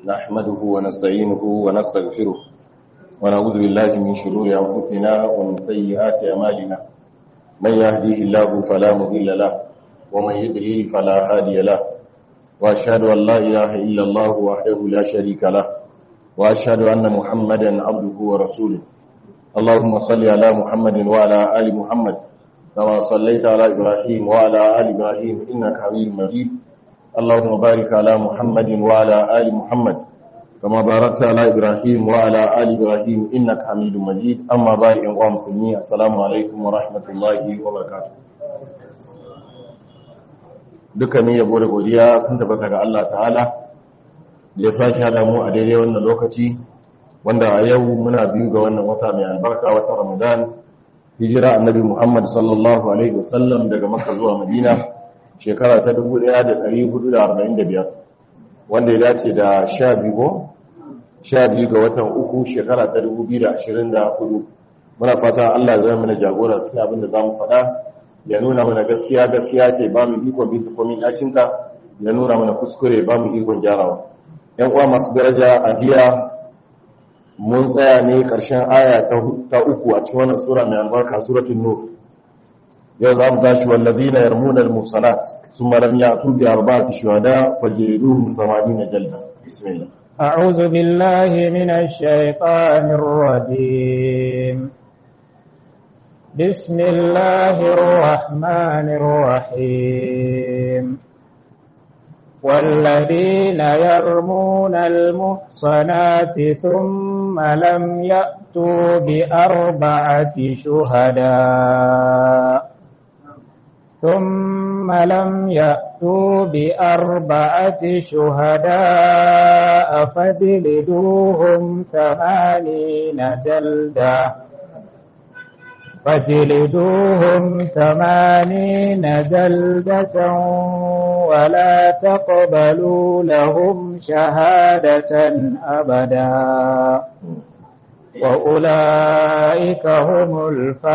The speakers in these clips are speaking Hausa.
نحمده ونستعينه ونستغفره ونعوذ بالله من شرور أنفسنا ومن سيئات أمالنا من يهديه الله فلا مضل له ومن يضلل فلا هادي له وأشهد أن لا إله إلا الله وحده لا شريك له وأشهد أن محمدا عبده ورسوله اللهم صل على محمد وعلى آل محمد كما صليت على إبراهيم وعلى آل إبراهيم إنك حميد مجيد اللهم بارك على محمد وعلى آل محمد كما باركت على إبراهيم وعلى آل إبراهيم إنك حميد مجيد أما بعد أيها المسلمين السلام عليكم ورحمة الله وبركاته dukkanin yabo da godiya sun tabbata ga Allah ta'ala da ya sake hada mu a daidai wannan lokaci wanda a yau muna biyu ga wannan wata mai albarka wata Ramadan hijira annabi Muhammad sallallahu alaihi wasallam daga Makka zuwa Madina shekara ta 1445 wanda ya dace da 12 go 12 ga watan uku shekara ta 2024 muna fata Allah ya zama mana jagora cikin abin da zamu faɗa ya nuna mana gaskiya gaskiya ce ba mu ikon bin komin dacinta ya nuna mana kuskure ba mu ikon gyarawa yan uwa masu daraja a jiya mun tsaya ne ƙarshen aya ta uku a cikin wannan sura mai albarka suratul nur yau za mu tashi wallazina yarmuna al-musalat thumma lam ya'tu bi arba'ati shuhada fajriduhum 80 jalda bismillah أعوذ بالله من الشيطان الرجيم بسم الله الرحمن الرحيم والذين يرمون المحصنات ثم لم يأتوا بأربعة شهداء ثم لم يأتوا بأربعة شهداء فجلدوهم ثمانين جلدة فجلدوهم ثمانين جلدة ولا تقبلوا لهم شهادة أبدا وأولئك هم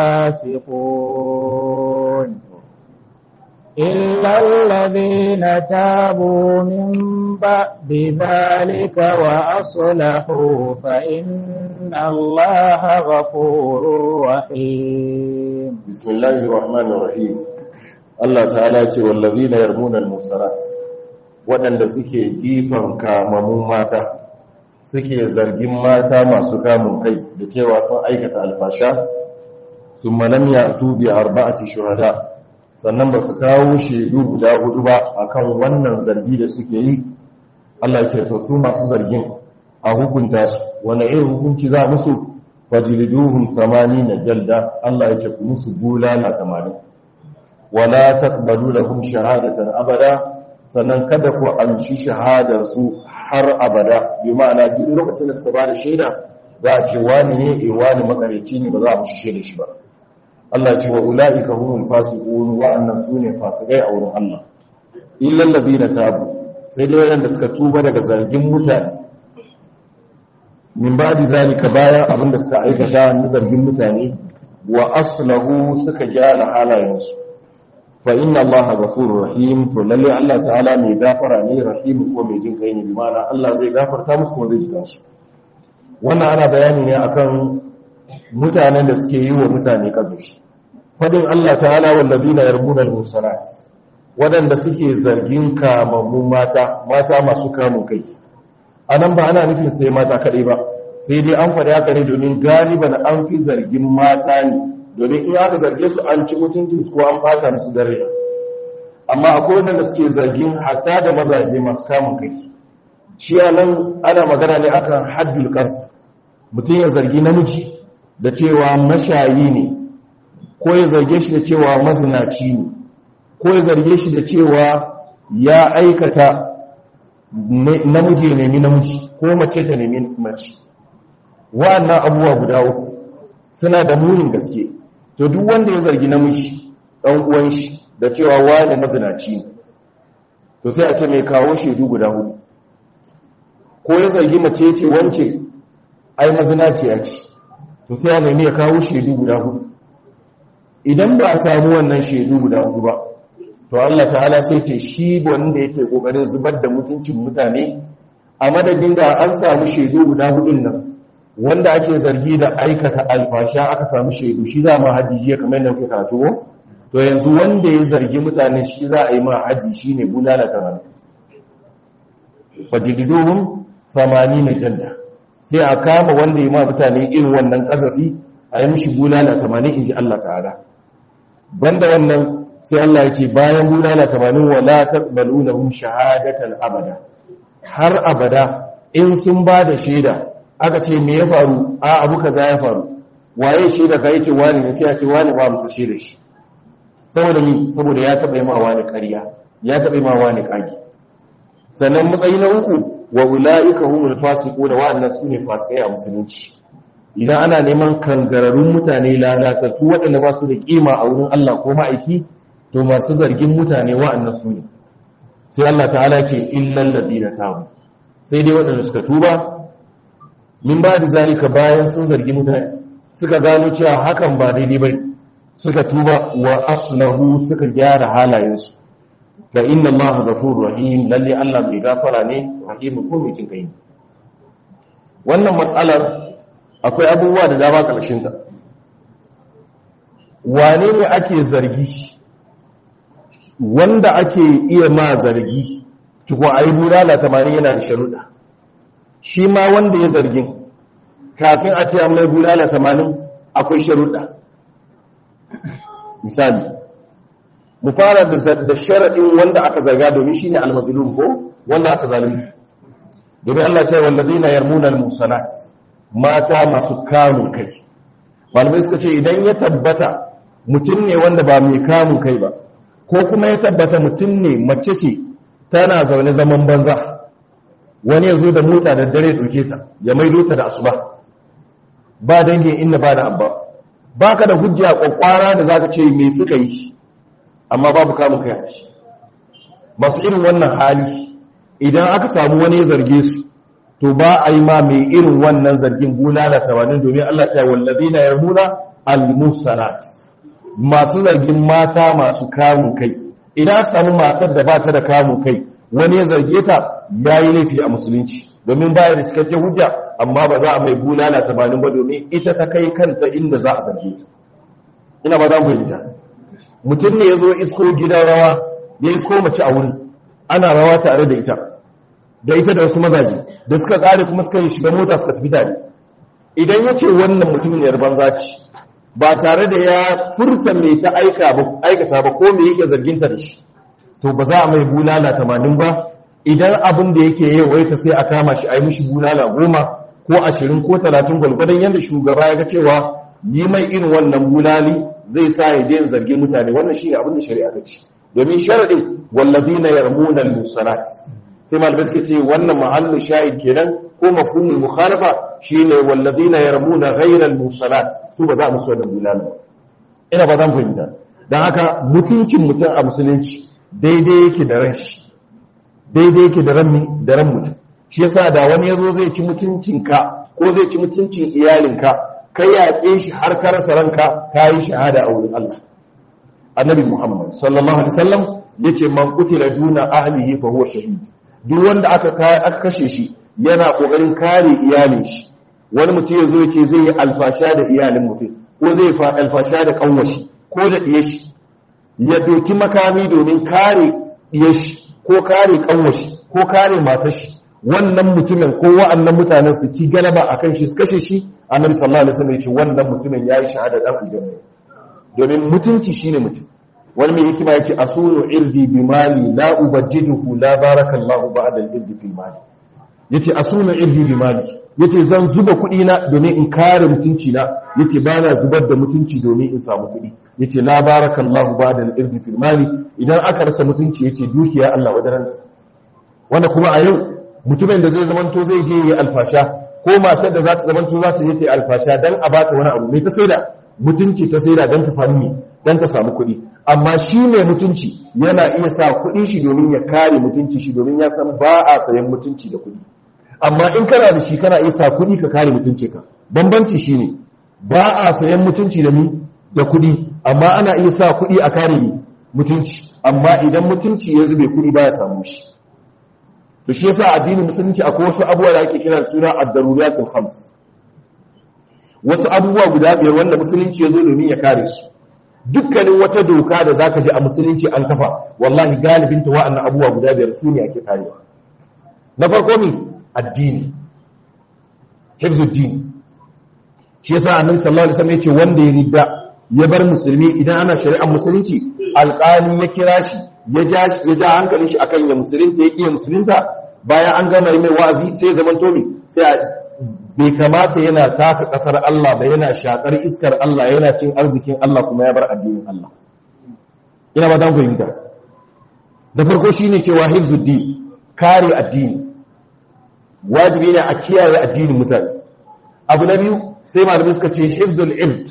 الفاسقون إلا الذين تابوا من بعد ذلك وأصلحوا فإن الله غفور رحيم بسم الله الرحمن الرحيم Allah ta'ala ce wallazina yarmuna al-musarat waɗanda suke jifan kamamun mata suke zargin mata masu kamun kai da cewa sun aikata alfasha sun malam ya tubi arba'ati shuhada sannan ba su kawo shaidu guda hudu ba akan wannan zargi da suke yi Allah ce to su masu zargin a hukunta su wani irin hukunci za musu fajliduhum 80 jalda Allah ya ce ku musu bulala 80 wala taqbalu lahum shahadatan abada sannan kada ku amshi shahadar su har abada bi ma'ana duk lokacin da suka ba da shaida za a ce wani ne eh wani makareci ne ba za a mushi shaida shi ba Allah ce wa ulaika humul fasiqun wa annan sune fasikai a wurin Allah illa allazina tabu sai dai wanda suka tuba daga zargin mutane min ba'di zalika bayan abinda suka aikata na zargin mutane wa aslahu suka gyara halayensu fa inna allaha ghafurur rahim to lalle Allah ta'ala mai gafara ne rahim ko mai jin kai ne bi ma'ana Allah zai gafarta musu kuma zai ji su wannan ana bayani ne akan mutanen da suke yi wa mutane kazafi fadin Allah ta'ala wallazina yarmuna al-musalat wadanda suke zargin kamammun mata mata masu kamun kai anan ba ana nufin sai mata kadai ba sai dai an faɗi haka ne domin galiban an fi zargin mata ne domin in aka zarge su an ci mutuncin su ko an fata musu dare amma akwai wadanda suke zargin hatta da mazaje masu kamun kai shi nan ana magana ne akan haddul qas mutum ya zargi namiji da cewa mashayi ne ko ya zarge shi da cewa mazinaci ne ko ya zarge shi da cewa ya aikata namiji ya nemi namiji ko mace ta nemi mace wa'annan abubuwa guda uku suna da munin gaske to duk wanda ya zargi namiji ɗan uwan shi da cewa wani mazinaci ne to sai a ce mai kawo shaidu guda hudu ko ya zargi mace ce wance ai mazinaci ya ce to sai a nemi ya kawo shaidu guda hudu idan ba a samu wannan shaidu guda hudu ba to Allah ta'ala sai ce shi wanda yake kokarin zubar da mutuncin mutane a madadin da an samu shaidu guda hudun nan wanda ake zargi da aikata alfasha aka samu shaidu shi za ma haddi jiya kamar yadda kuka karatu ko to yanzu wanda ya zargi mutane shi za a yi ma haddi shine bulala kamar fajididuhum 80 janda sai a kama wanda ya ma mutane irin wannan kasafi a yi mishi bulala 80 inji Allah ta'ala banda wannan sai Allah ya ce bayan bulala 80 wala taqbalunahum shahadatan abada har abada in sun ba da shaida aka ce me ya faru a abu kaza ya faru waye shaida ka yace wani ne sai ya ce wani ba musu shaida shi saboda mi saboda ya taba yi ma wani ƙarya ya taba yi ma wani kage sannan matsayi na uku wa ulaika humul fasiqun wa annas sune fasikai a musulunci idan ana neman kangararrun mutane lalatattu waɗanda ba su da kima a wurin Allah ko ma'aiki to masu zargin mutane wa'annan su ne sai Allah ta'ala ce illal ladina tabu sai dai waɗanda suka tuba min ba da zalika bayan sun zargi mutane suka gano cewa hakan ba daidai bai suka tuba wa aslahu suka gyara halayensu fa inna allaha ghafurur rahim lalle Allah mai gafara ne rahim ko mai jin kai wannan matsalar akwai abubuwa da dama karshen ta wane ne ake zargi wanda ake iya ma zargi tuko ayi bulala 80 yana da sharuɗa shi ma wanda ya zargin kafin a ce an mai bulala 80 akwai sharuɗa misali mu fara da sharaɗin wanda aka zarga domin shine almazlum ko wanda aka zalunci domin Allah ce wallazina yarmuna almusanat mata masu kamun kai malamai suka ce idan ya tabbata mutum ne wanda ba mai kamun kai ba ko kuma ya tabbata mutum ne mace ce tana zaune zaman banza wani ya zo da mota da dare ɗauke ta ya maido ta da asuba ba dangin inda ba da abba ba ka da hujja kwakwara da za ka ce mai suka yi amma babu kamun kai a ci masu irin wannan hali idan aka samu wani ya zarge su to ba a yi ma mai irin wannan zargin bulala tamanin domin Allah ta yi wallazi na yarmuna al-musanat masu zargin mata masu kamun kai idan aka samu matar da ba ta da kamun kai wani ya zarge ta ya yi laifi a musulunci domin baya da cikakken hujja amma ba za a mai bulala tamanin ba domin ita ta kai kanta inda za a zarge ta ina ba za mu fahimta mutum ne ya zo isko gidan rawa ya isko mace a wuri ana rawa tare da ita da ita da wasu mazaje da suka tsare kuma suka yi shiga mota suka tafi tare idan ya ce wannan mutumin yar banza ce ba tare da ya furta mai ta aikata ba ko me yake zarginta da shi to ba za a mai bulala tamanin ba idan abin da yake yawaita sai a kama shi a yi mishi bulala goma ko ashirin ko talatin gwalgwadon yadda shugaba ya ga cewa yi mai irin wannan bulali zai sa ya daina zargin mutane wannan shi ne abin da shari'a ta ce domin sharaɗin wallazina yarmuna al-musanat sai malamai suka ce wannan mahallin shahid kenan ko mafhumul mukhalafa shine wallazina yarmuna ghayra al-musanat su ba za mu so da bulala ina ba zan fahimta dan haka mutuncin mutum a musulunci daidai yake da ran shi daidai yake da ran da ran mutum shi yasa da wani yazo zai ci mutuncinka ko zai ci mutuncin iyalinka kai yaƙe shi har ka rasa ranka ka yi shahada a wurin Allah annabi Muhammad sallallahu alaihi wasallam yace man qutila duna ahlihi fa huwa shahid duk wanda aka aka kashe shi yana kokarin kare iyalin shi wani mutum yazo yace zai yi alfasha da iyalin mutum ko zai fa alfasha da kanwashi ko da diye shi ya doki makami domin kare diye shi ko kare kanwashi ko kare matar shi wannan mutumin ko wa'annan mutanen su ci galaba akan shi su kashe shi annabi sallallahu alaihi wasallam ya ce wannan mutumin yayi shahada dan aljanna domin mutunci shine mutum wani mai hikima yace asulu irdi bi mali la ubajjijuhu la barakallahu ba'da al-irdi fil mali yace asulu irdi bi mali yace zan zuba kuɗi na domin in kare mutunci na yace bana zubar da mutunci domin in samu kuɗi yace la barakallahu ba'da al-irdi fil mali idan aka rasa mutunci yace dukiya Allah wadaranta wanda kuma a yau mutumin da zai zamanto zai je yi alfasha ko matar da za ta zamanto za ta je ta yi alfasha dan a bata wani abu mai ta saida mutunci ta saida dan ta samu me dan ta samu kuɗi amma shi mai mutunci yana iya sa kuɗi shi domin ya kare mutunci shi domin ya san ba a sayan mutunci da kuɗi amma in kana da shi kana iya sa kuɗi ka kare mutunci ka bambanci shine ba a sayan mutunci da mi da kuɗi amma ana iya sa kuɗi a kare ni mutunci amma idan mutunci ya zube kuɗi ba ya samu shi to shi yasa addinin musulunci akwai wasu abubuwa da ake kira suna ad-daruriyatul khams wasu abubuwa guda biyar wanda musulunci ya zo domin ya kare su dukkanin wata doka da zaka ji a musulunci an kafa wallahi galibin ta wa'annan abubuwa guda biyar su ne ake karewa na farko mi addini hifzuddin shi yasa annabi sallallahu alaihi wasallam yace wanda ya ridda ya bar musulmi idan ana shari'ar musulunci alƙali ya kira shi ya ja ya ja hankalin shi akan ya musulunta ya iya musulunta bayan an gama mai wa'azi sai ya zama tomi sai bai kamata yana taka kasar Allah ba yana shakar iskar Allah yana cin arzikin Allah kuma ya bar addinin Allah ina ba dan fahimta da farko shine cewa hifzuddin kare addini wajibi ne a kiyaye addinin mutane abu na biyu sai malamai suka ce hifzul ilm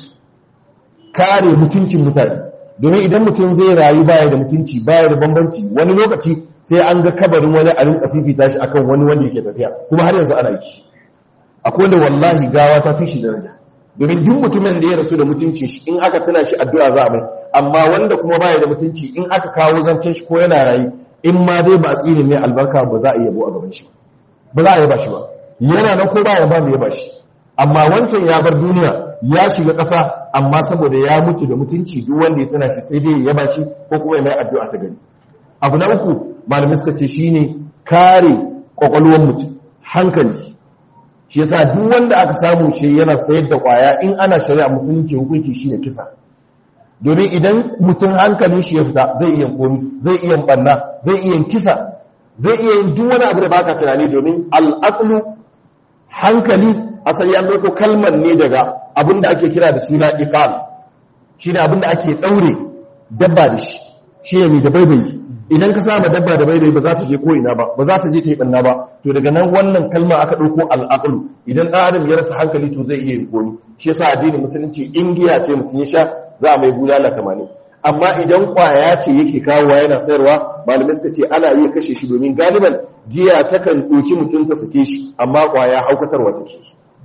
kare mutuncin mutane domin idan mutum zai rayu baya da mutunci baya da bambanci wani lokaci sai an ga kabarin wani a rinka fifita shi akan wani wanda yake tafiya kuma har yanzu ana yi akwai wanda wallahi gawa ta fi shi daraja domin duk mutumin da ya rasu da mutuncin shi in aka tuna shi addu'a za a mai amma wanda kuma baya da mutunci in aka kawo zancen shi ko yana rayu in ma dai ba a tsine mai albarka ba za a iya yabo a gaban shi ba za a yaba shi ba yana nan ko ba ya ba mai yaba shi amma wancan ya bar duniya ya shiga ƙasa amma saboda ya mutu da mutunci duk wanda ya tana shi sai dai ya yaba shi ko kuma ya mai addu'a ta gani abu na uku malamai suka ce shine kare kwakwalwar mutum hankali shi yasa duk wanda aka samu shi yana sayar da kwaya in ana shari'a musulunci hukunci shine kisa domin idan mutum hankalin shi ya fita zai iya komi zai iya banna zai iya kisa zai iya yin duk wani abu da baka tunani domin al'aqlu hankali asali an dauko kalmar ne daga abin da ake kira da suna iqal shine abin da ake daure dabba da shi shine mai da baibayi idan ka sama dabba da baibayi ba za ta je ko ina ba ba za ta je ta yi banna ba to daga nan wannan kalma aka dauko al'aqlu idan dan adam ya rasa hankali to zai iya yin komi shi yasa addinin musulunci in giya ce mutum ya sha za a mai bulala 80 amma idan kwaya ce yake kawowa yana sayarwa malamai suka ce ana iya kashe shi domin galiban giya takan ɗauki mutum ta sake shi amma kwaya haukatarwa take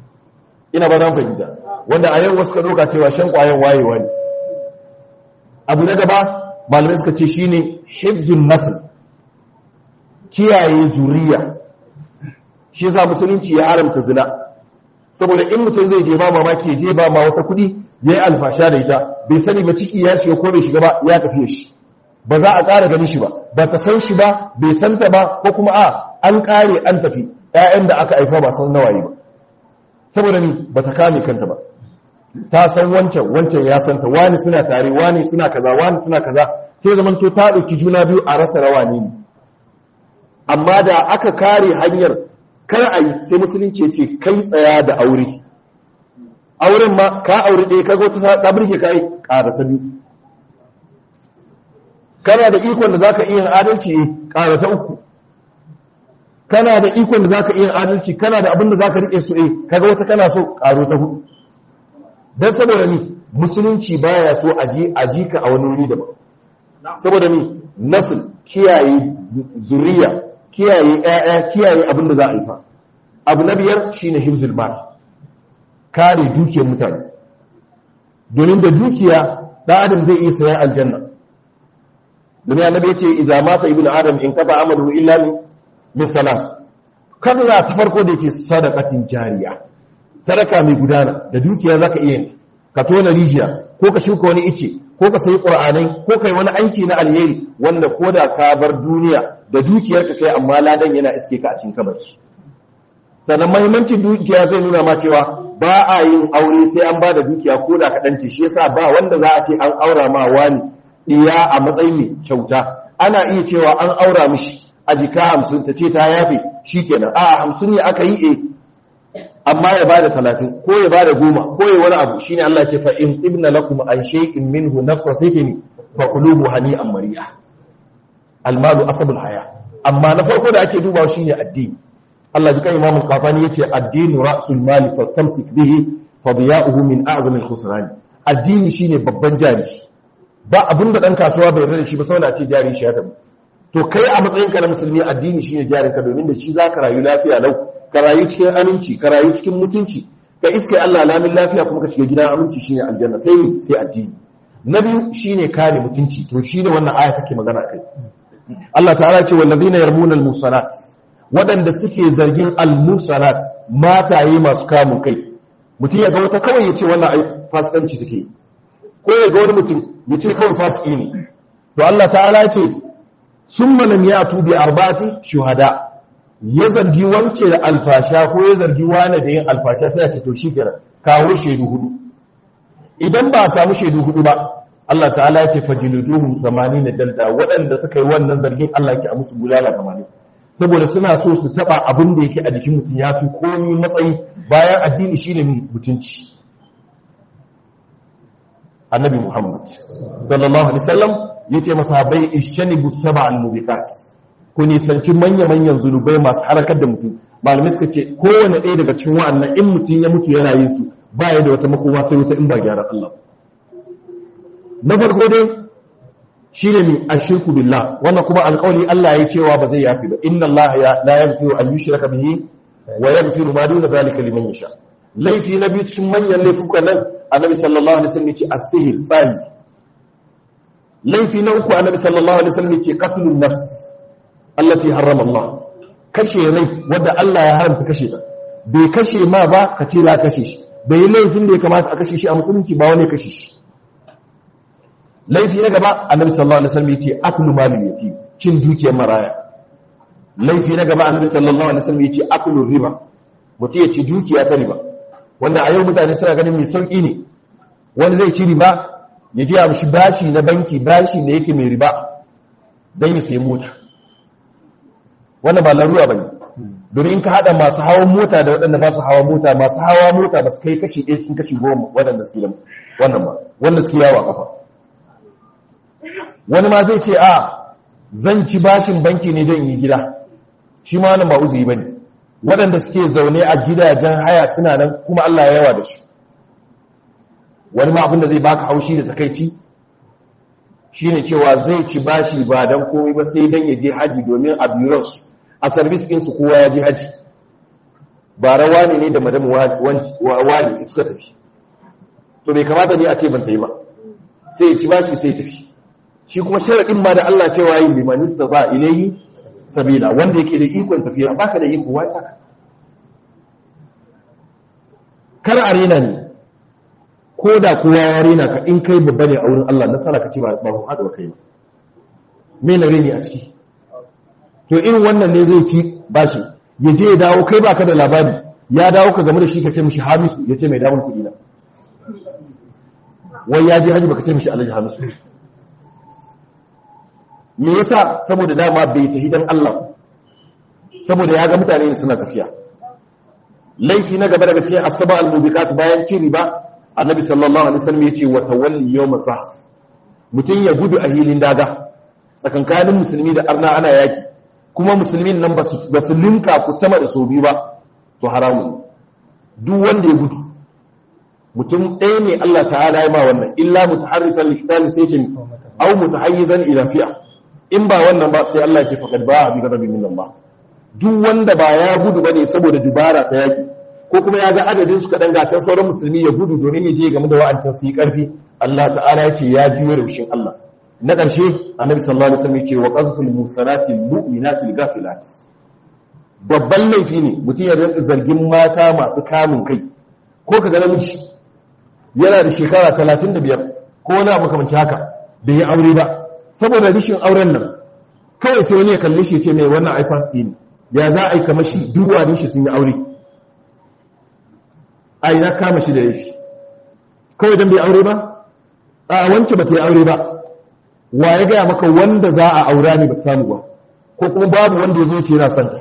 ina ba zan fahimta wanda a yau wasu ka ɗauka cewa shan kwayan wayewa ne abu na gaba malamai suka ce shine hifzun nasl kiyaye zuriya shi yasa musulunci ya haramta zina saboda in mutum zai je ba mamaki je ba ma wata kuɗi ya yi alfasha da ita bai sani ba ciki ya shiga ko bai shiga ba ya tafiye shi ba za a ƙara ganin shi ba ba ta san shi ba bai san ta ba ko kuma a an ƙare an tafi ƴaƴan da aka haifa ba san nawaye ba saboda ni ba ta kame kanta ba ta san wancan wancan ya san ta wani suna tare wani suna kaza wani suna kaza sai zaman to ta ɗauki juna biyu a rasa rawani ne amma da aka kare hanyar kar a yi sai musulunci ce kai tsaya da aure auren ma ka aure ɗaya ka gota ta birge ka yi ƙara ta biyu kana da ikon da za ka iya adalci ƙara ta uku kana da ikon da za ka iya adalci kana da abin da za ka riƙe su eh kaga wata kana so ƙaro ta hudu don saboda ni musulunci baya so a ji ka a wani wuri daban saboda ni nasil kiyaye zuriya kiyaye ƴaƴa kiyaye abin da za a yi fa abu na biyar shine hifzul mal kare dukiyar mutane domin da dukiya ɗan adam zai iya sayan aljanna domin annabi yace idza mata ibnu adam in qata amaluhu illa min min salas kada ta farko da yake sadaqatin jariya sadaka mai gudana da dukiya zaka iya yin ka tona rijiya ko ka shuka wani ice ko ka sayi qur'anai ko kai wani aiki na alheri wanda koda ka bar duniya da dukiyarka kai amma ladan yana iske ka a cikin kabari sannan mahimmancin dukiya zai nuna ma cewa ba a yin aure sai an ba da dukiya ko da kaɗan ce shi yasa ba wanda za a ce an aura ma wani ɗiya a matsayin mai kyauta ana iya cewa an aura mishi a jika hamsin ta ce ta yafe shi kenan a hamsin ne aka yi e amma ya bada talatin ko ya bada goma ko ya wani abu shine Allah ce fa in ibna lakum an shay'in minhu nafsa saytini fa qulubu hani'an mari'a almalu asabul haya amma na farko da ake dubawa shine addini Allah ji kan Imam Qafani yace addinu ra'sul mali fastamsik bihi fadiya'uhu min a'zamil khusran addini shine babban jari ba abinda dan kasuwa bai yarda da shi ba saboda ce jari shi ya tabu to kai a matsayin ka na musulmi addini shine jarin ka domin da shi zaka rayu lafiya lau ka rayu cikin aminci ka rayu cikin mutunci ka iske Allah lamin lafiya kuma ka shiga gidan aminci shine aljanna sai ni sai addini na biyu shine kare mutunci to shine wannan aya take magana kai Allah ta'ala ce wallazina yarmuna al-musanat waɗanda suke zargin al-musarat mataye masu kamun kai mutum ya ga wata kawai ya ce wannan ai fasikanci take ko ya ga wani mutum ya ce kawai fasiki ne to Allah ta'ala ya ce summa lam yatu bi arba'ati shuhada ya zargi wance da alfasha ko ya zargi wani da yin alfasha sai ya ce to shikenan kawo shaidu hudu idan ba a samu shaidu hudu ba Allah ta'ala ya ce fajiluduhum 80 jalda waɗanda suka yi wannan zargin Allah ya ce a musu bulala 80 saboda suna so su taba abin da yake a jikin mutum ya fi komi matsayi bayan addini shine mutunci annabi Muhammad sallallahu alaihi wasallam yace masahabai ishanibu sab'al mubiqat ku nisanci manya-manyan zunubai masu harakar da mutum malamai suka ce kowane ɗaya daga cikin wa'annan in mutum ya mutu yana yin su ba ya da wata makoma sai wata in ba gyaran Allah na farko dai shi ne a shirku billah wannan kuma alƙawari Allah ya cewa ba zai yafi ba inna Allah ya la yaghfiru an yushraka bihi wa yaghfiru ma duna zalika liman yasha laifi na biyu cikin manyan laifukan nan annabi sallallahu alaihi wasallam ya ce as-sihr tsahi laifi na uku annabi sallallahu alaihi wasallam ya ce qatlun nafs allati harrama Allah kashe rai wanda Allah ya haramta kashe ta bai kashe ma ba ka ce la kashe shi bai yi laifin da ya kamata a kashe shi a musulunci ba wani kashe shi laifi na gaba annabi sallallahu alaihi wasallam yace aklu malil yatim cin dukiyar maraya laifi na gaba annabi sallallahu alaihi wasallam yace aklu riba mutum ya ci dukiya ta riba wanda a yau mutane suna ganin mai sauki ne wani zai ci riba ya je a mishi bashi na banki bashi da yake mai riba don ya sayi mota wannan ba larura bane domin in ka hada masu hawan mota da waɗanda ba su hawa mota masu hawa mota ba su kai kashi ɗaya cikin kashi goma waɗanda suke da wannan ba wanda suke yawa kafa wani ma zai ce a zan ci bashin banki ne don yi gida shi ma wannan ba uzuri ba ne waɗanda suke zaune a gidajen haya suna nan kuma Allah ya yawa da shi wani ma abinda zai baka haushi da takaici shine cewa zai ci bashi ba don komai ba sai don ya je haji domin a biyuransu a sarbis ɗinsu kowa ya je haji ba rawa ne ne da madam wani suka tafi to bai kamata ne a ce ban ta yi ba sai ya ci bashi sai tafi shi kuma sharaɗin ma da Allah cewa yi limanista ba ilayi sabila wanda yake da ikon tafiya baka da iko wai saka kar arena ne ko da kowa ya rena ka in kai babba ne a wurin Allah nasara ka ce ba ba haɗa kai ba me na reni a ciki to irin wannan ne zai ci bashi ya je ya dawo kai baka da labari ya dawo ka game da shi ka ce mishi hamisu ya ce mai damar kuɗi na wai ya je haji baka ce mishi alhaji hamisu me yasa saboda dama bai tafi dan Allah saboda ya ga mutane suna tafiya laifi na gaba daga cikin asaba al-mubiqat bayan ci riba annabi sallallahu alaihi wasallam yace wa tawalli yawm zahf mutun ya gudu a hilin daga tsakankanin musulmi da arna ana yaki kuma musulmin nan ba su linka ku sama da so biyu ba to haramun duk wanda ya gudu mutum ɗaya ne Allah ta'ala ya ma wannan illa mutaharrifan liqtali sai ce au mutahayyizan ila fi'a in ba wannan ba sai Allah ya ce faqad ba'a bi ghadabin min Allah duk wanda ba ya gudu bane saboda dubara ta yaki ko kuma ya ga adadin su kadan gatan sauran musulmi ya gudu domin ya je game da wa'ancan su yi karfi Allah ta'ala ya ce ya jiyo raushin Allah na ƙarshe annabi sallallahu alaihi wasallam ya ce wa qazful musanati mu'minati ghafilat babban laifi ne mutum ya rinka zargin mata masu kamun kai ko ka ga namiji yana da shekara 35 ko wani abu kamar haka bai yi aure ba saboda rishin auren nan kawai sai wani ya kalli shi ce mai wannan iPass ne ya za a yi kama shi duruwa shi sun yi aure a yi na kama shi da laifi kawai don bai aure ba a wance ba ta yi aure ba wa ya gaya maka wanda za a aura ne ba ta samu ba ko kuma babu wanda ya zo ce yana santa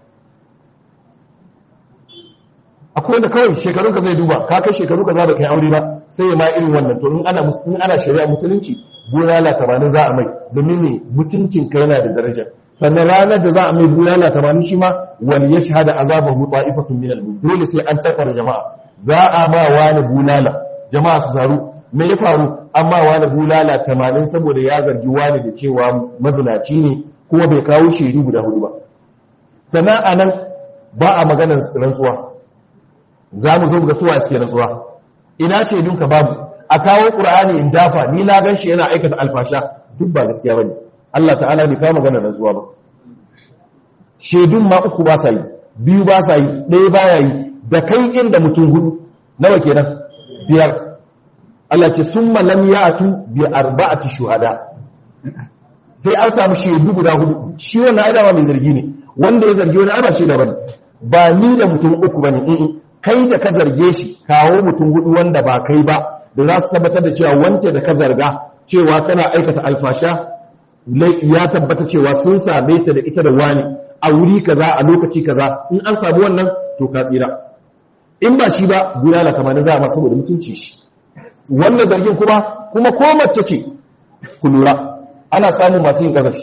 akwai wanda kawai shekarun ka zai duba ka kai shekaru ka za ba kai aure ba sai ya ma irin wannan to in ana in ana shari'a musulunci bulala tamanin za a mai domin ne mutuncin ka yana da daraja sannan ranar da za a mai bulala tamanin shi ma wani ya shahada azabahu ta'ifatun min al dole sai an tattara jama'a za a ba wani bulala jama'a su zaru me ya faru amma wani bulala tamanin saboda ya zargi wani da cewa mazinaci ne kuma bai kawo shaidu guda hudu ba sannan a nan ba a maganar rantsuwa za mu zo ga suwa suke rantsuwa ina shaidunka babu a kawo ƙur'ani in dafa ni na gan shi yana aikata alfasha duk ba gaskiya bane Allah ta'ala bai kawo maganar rantsuwa ba shaidun ma uku ba sa yi biyu ba sa yi ɗaya ba ya yi da kai inda mutum hudu nawa kenan biyar Allah ce sun malam ya tu bi arba'ati shuhada sai an samu shaidu guda hudu shi wannan ai dama mai zargi ne wanda ya zargi wani ana shaida bane ba ni da mutum uku bane in kai da ka zarge shi kawo mutum hudu wanda ba kai ba da za su tabbatar da cewa wance da ka zarga cewa tana aikata alfasha ya tabbata cewa sun same ta da ita da wani a wuri kaza a lokaci kaza in an samu wannan to ka tsira in ba shi ba gudana kamar za a masu saboda mutunci shi wannan zargin kuma kuma ko mace ce ku lura ana samun masu yin kazafi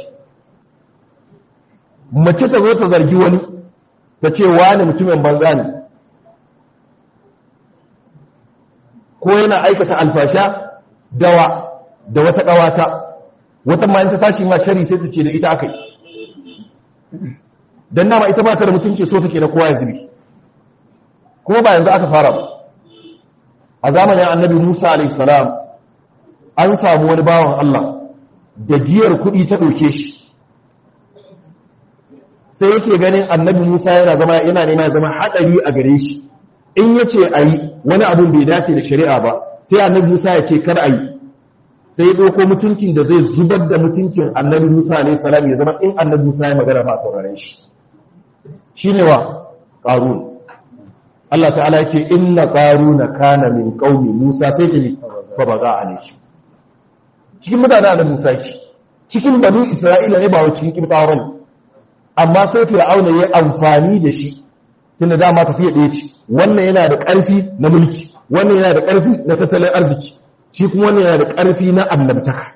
mace ta zo ta zargi wani ta ce wani mutumin banza ne ko yana aikata alfasha dawa da wata ƙawata wata ma ta tashi ma shari sai ta ce da ita aka yi don nama ita ba ta da mutunci so take na kowa ya zubi kuma ba yanzu aka fara ba a zamanin annabi musa alaihissalam an samu wani bawan allah da giyar kuɗi ta ɗauke shi sai yake ganin annabi musa yana zama yana nema ya zama haɗari a gare shi in ya ce a yi wani abin bai dace da shari'a ba sai annabi musa ya ce kar a yi sai ya ɗauko mutuncin da zai zubar da mutuncin annabi musa alaihissalam ya zama in annabi musa ya magana ba a sauraren shi shi ne wa ƙarun Allah ta'ala ce inna ƙaruna kana min ƙaumi musa sai ce fa ba za a ne cikin mutane da musa ki cikin banu isra'ila ne ba wa cikin kirkawa ne amma sai fir'auna ya amfani da shi tunda dama tafiya ɗaya ce wannan yana da ƙarfi na mulki wannan yana da ƙarfi na tattalin arziki shi kuma wannan yana da ƙarfi na annabtaka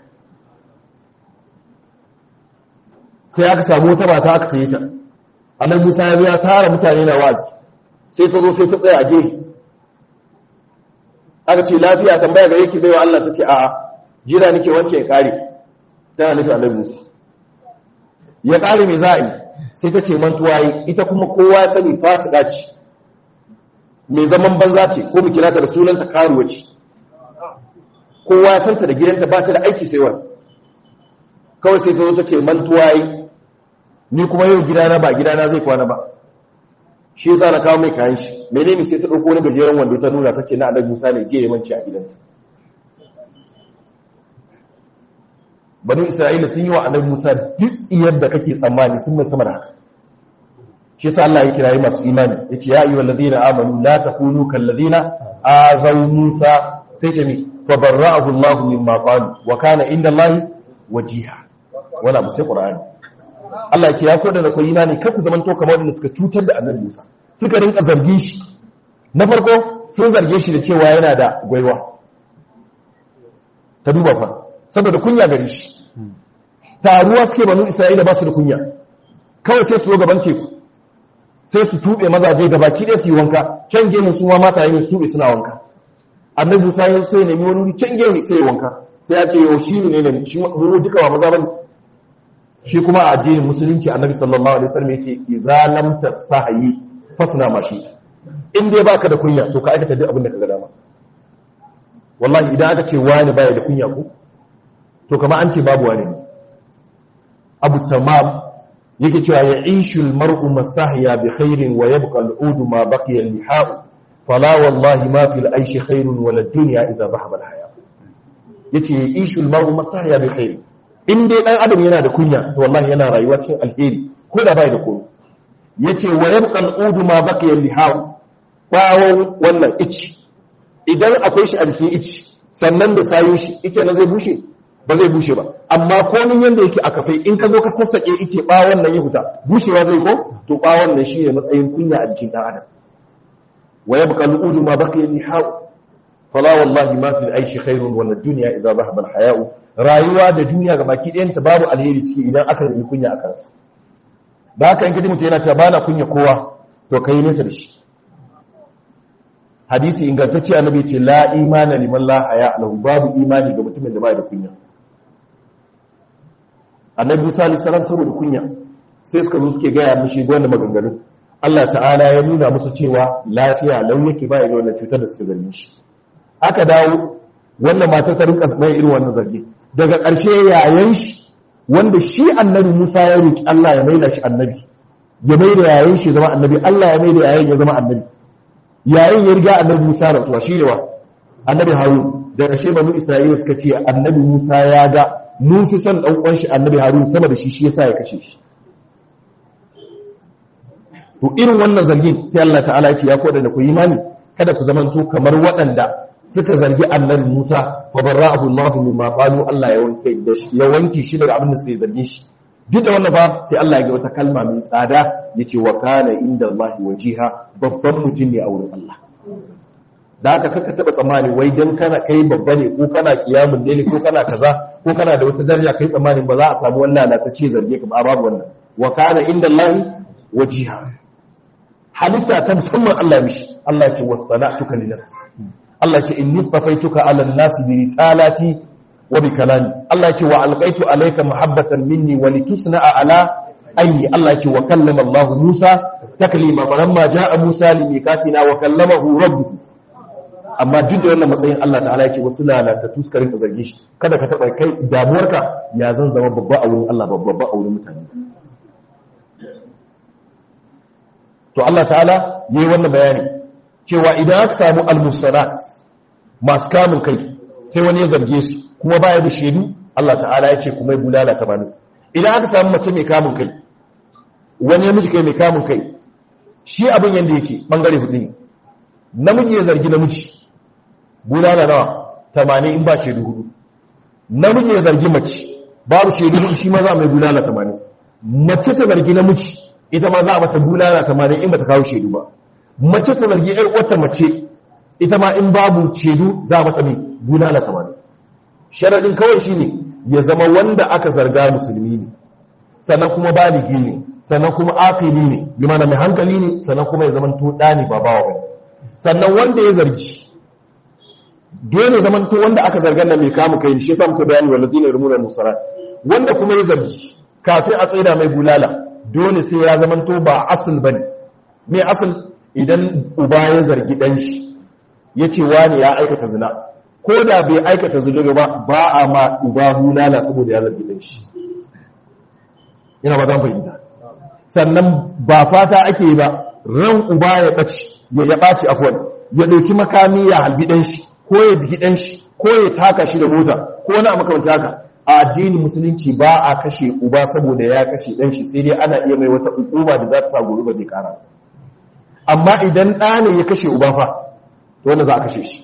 sai aka samu wata mata aka saye ta annabi Musa ya ya tara mutane na wazi sai ta zo sai ta tsaya a gehe aka ce lafiya tambaya ga yake baiwa Allah ta ce a'a jira nake wanke ya kare tana nufi annabi Musa ya kare me za a yi sai ta ce mantuwa yi ita kuma kowa ya sani fasika ce mai zaman banza ce ko mu kira ta da sunanta karuwa ce kowa ya santa da gidanta ba ta da aiki sai wani kawai sai ta zo ta ce mantuwa yi ni kuma yau gidana ba gidana zai kwana ba shi yasa na kawo mai kayan shi menene sai ta dauko wani gajeren wando ta nuna ta ce na annabi Musa ne je ya manci a gidanta banu Isra'ila sun yi wa annabi Musa duk tsiyar da kake tsammani sun mai sama da haka shi yasa Allah ya kirayi masu imani yace ya ayyuhal ladina amanu la takunu kal ladina azaw Musa sai ce mi fa barra'ahu Allah mimma qalu wa kana inda Allah wajiha wala abu sai Qur'ani Allah ya ce ya koda da ku imani kar ku zamanto kamar wanda suka cutar da annabi Musa suka rinka zargin shi na farko sun zarge shi da cewa yana da gwaiwa ta duba fa saboda kunya gare shi taruwa suke banu Isra'ila ba su da kunya kawai sai su zo gaban teku sai su tube mazaje da baki ɗaya su yi wanka can gehe su ma mata yi su tube suna wanka annabi Musa ya so ya nemi wani wuri can gehe sai ya wanka sai ya ce yau shi ne ne shi mu duka ba maza bane shi kuma a addinin musulunci annabi sallallahu alaihi wasallam yace idza lam tastahi fasna ma shi in dai baka da kunya to ka aikata duk abin da kaga dama wallahi idan aka ce wani baya da kunya ko to kamar an ce babu wani ne abu tamam yake cewa ya ishul mar'u mastahya bi khairin wa yabqa al'ud ma baqiya al-liha'u fala wallahi ma fil aishi khairun wala dunya idha dhahaba al-haya yace ya ishul mar'u mastahya bi khairin in dai dan adam yana da kunya to wallahi yana rayuwa cikin alheri ko da bai da komai yace wa yabqa al'ud ma baqiya al-liha'u bawon wannan ici idan akwai shi a jikin ici sannan da sayo shi ita na zai bushe ba zai bushe ba amma komin yanda yake a kafai in ka zo ka sassake ice bawon nan ya huta bushewa zai ko to bawon nan shine matsayin kunya a jikin dan adam wa yabqa al'ud ma baqiya al-liha'u fala wallahi ma fil aishi khairun wala dunya idza dhahaba al-haya'u rayuwa da duniya ga baki ɗayan ta babu alheri ciki idan aka yi kunya a kansa da haka in kaji mutum yana cewa bana kunya kowa to kai nesa da shi hadisi ingantacce annabi ce la imana liman la haya lahu babu imani ga mutumin da bai da kunya annabi Musa alaihi salam saboda kunya sai suka zo suke gaya mishi gwanda maganganu Allah ta'ala ya nuna musu cewa lafiya lau yake baya ga wannan cutar da suka zargi shi aka dawo wannan matar ta rinka mai irin wannan zargi daga ƙarshe yayan shi wanda shi annabi Musa ya roki Allah ya maida shi annabi ya mai da yayin shi zama annabi Allah ya mai da yayin ya zama annabi yayin ya riga annabi Musa rasuwa shi ne wa annabi Harun da ƙarshe banu Isra'ila suka ce annabi Musa ya ga mun fi son dan uwan shi annabi Harun sama da shi shi yasa ya kashe shi to irin wannan zargin sai Allah ta'ala ya ce ya koda da ku imani kada ku zamanto kamar waɗanda suka zargi annabi Musa fa barra'ahu Allah mimma qalu Allah ya wanke da shi ya wanke shi daga abin da suka zarge shi duk da wannan ba sai Allah ya ga wata kalma mai tsada yace wa kana inda Allah wajiha babban mutum ne a wurin Allah da haka kaka taba tsammani wai dan kana kai babba ne ko kana kiyamun ne ko kana kaza ko kana da wata daraja kai tsammanin ba za a samu wannan na ta ce zarge ka ba babu wannan wa kana inda Allah wajiha halitta ta musamman Allah ya mishi Allah ya ce wasana'tuka li nafsi Allah ya ce inni istafaituka 'ala an-nas bi risalati wa bi kalami Allah ya ce wa alqaitu alayka mahabbatan minni wa litusna'a 'ala ayni Allah ya ce wa kallama Allah Musa taklima falamma ja'a Musa limikatina wa kallamahu rabbuhu amma duk da wannan matsayin Allah ta'ala ya ce wasu lalatattu suka rinka zarge shi kada ka taba kai damuwarka ya zan zama babba a wurin Allah babba a wurin mutane to Allah ta'ala yayi wannan bayani cewa idan aka samu al-musalat masu kamun kai sai wani ya zarge su kuma baya da shedu Allah ta'ala ya ce kuma bulala ta bani idan aka samu mace mai kamun kai wani ya miji kai mai kamun kai shi abin yanda yake bangare hudu ne namiji ya zargi namiji bulala nawa 80 in ba shedu hudu namiji ya zargi mace babu shedu hudu shi ma za mai bulala 80 mace ta zargi namiji ita ma za a mata bulala tamanin in ba ta kawo shaidu ba mace ta zargi yar wata mace ita ma in babu shaidu za a mata mai bulala tamanin sharadin kawai shine ya zama wanda aka zarga musulmi ne sannan kuma baligi ne sannan kuma akili ne bi mana mai hankali ne sannan kuma ya zama to ne ba bawa bane sannan wanda ya zargi dole zaman to wanda aka zargan nan mai kamu kai shi yasa muka bayani wallazina yarmuna musarat wanda kuma ya zargi kafin a tsaida mai bulala dole sai ya zamanto ba asul ba ne mai asul idan uba ya zargi ɗan shi ya ce wani ya aikata zina ko da bai aikata zina ba ba a ma uba hulala saboda ya zargi ɗan shi yana ba zan fahimta sannan ba fata ake yi ba ran uba ya ɓaci ya ya ɓaci afuwan ya ɗauki makami ya halbi ɗan shi ko ya bigi ɗan shi ko ya taka shi da mota ko wani a makamanta haka a addinin musulunci ba a kashe uba saboda ya kashe dan shi sai dai ana iya mai wata hukuma da za ta sa gobe ba zai kara amma idan ɗa ne ya kashe uba fa to wanda za a kashe shi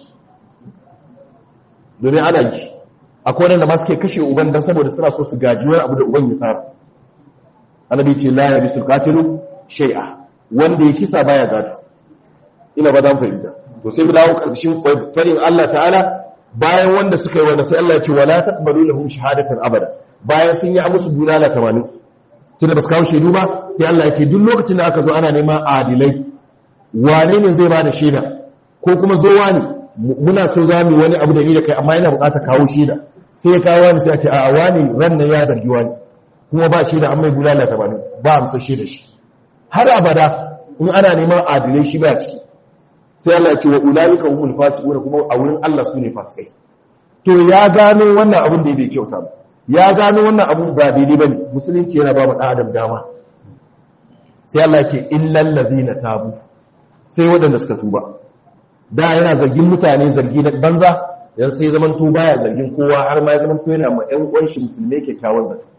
domin ana yi akwai wanda ma suke kashe uban dan saboda suna so su gaji wani abu da uban ya tsara annabi ce la ya bisul qatilu shay'a wanda ya kisa baya gado ina ba dan fahimta to sai mu dawo karshen farin Allah ta'ala bayan wanda suka yi wanda sai Allah ya ce wala taqbalu lahum shahadatan abada bayan sun yi musu bulala 80 tunda ba su kawo shaidu ba sai Allah ya ce duk lokacin da aka zo ana neman adilai wane ne zai ba da shaida ko kuma zo wani muna so za mu wani abu da ni da kai amma yana buƙatar kawo shaida sai ya kawo wani sai ya ce a wani ran nan ya zargi wani kuma ba shaida an mai bulala 80 ba amsa shaida shi har abada in ana neman adilai shi ba ciki sai Allah ya ce wa ulaika humul fasiqun kuma a wurin Allah su ne fasikai to ya gano wannan abin da bai kyauta ba ya gano wannan abin ba daidai bane musulunci yana ba mu dan adam dama sai Allah ya ce illal ladina tabu sai waɗanda suka tuba da yana zargin mutane zargi na banza yan sai zaman to baya zargin kowa har ma ya zaman to yana ma ƴan uwan shi musulmai kyakkyawan zato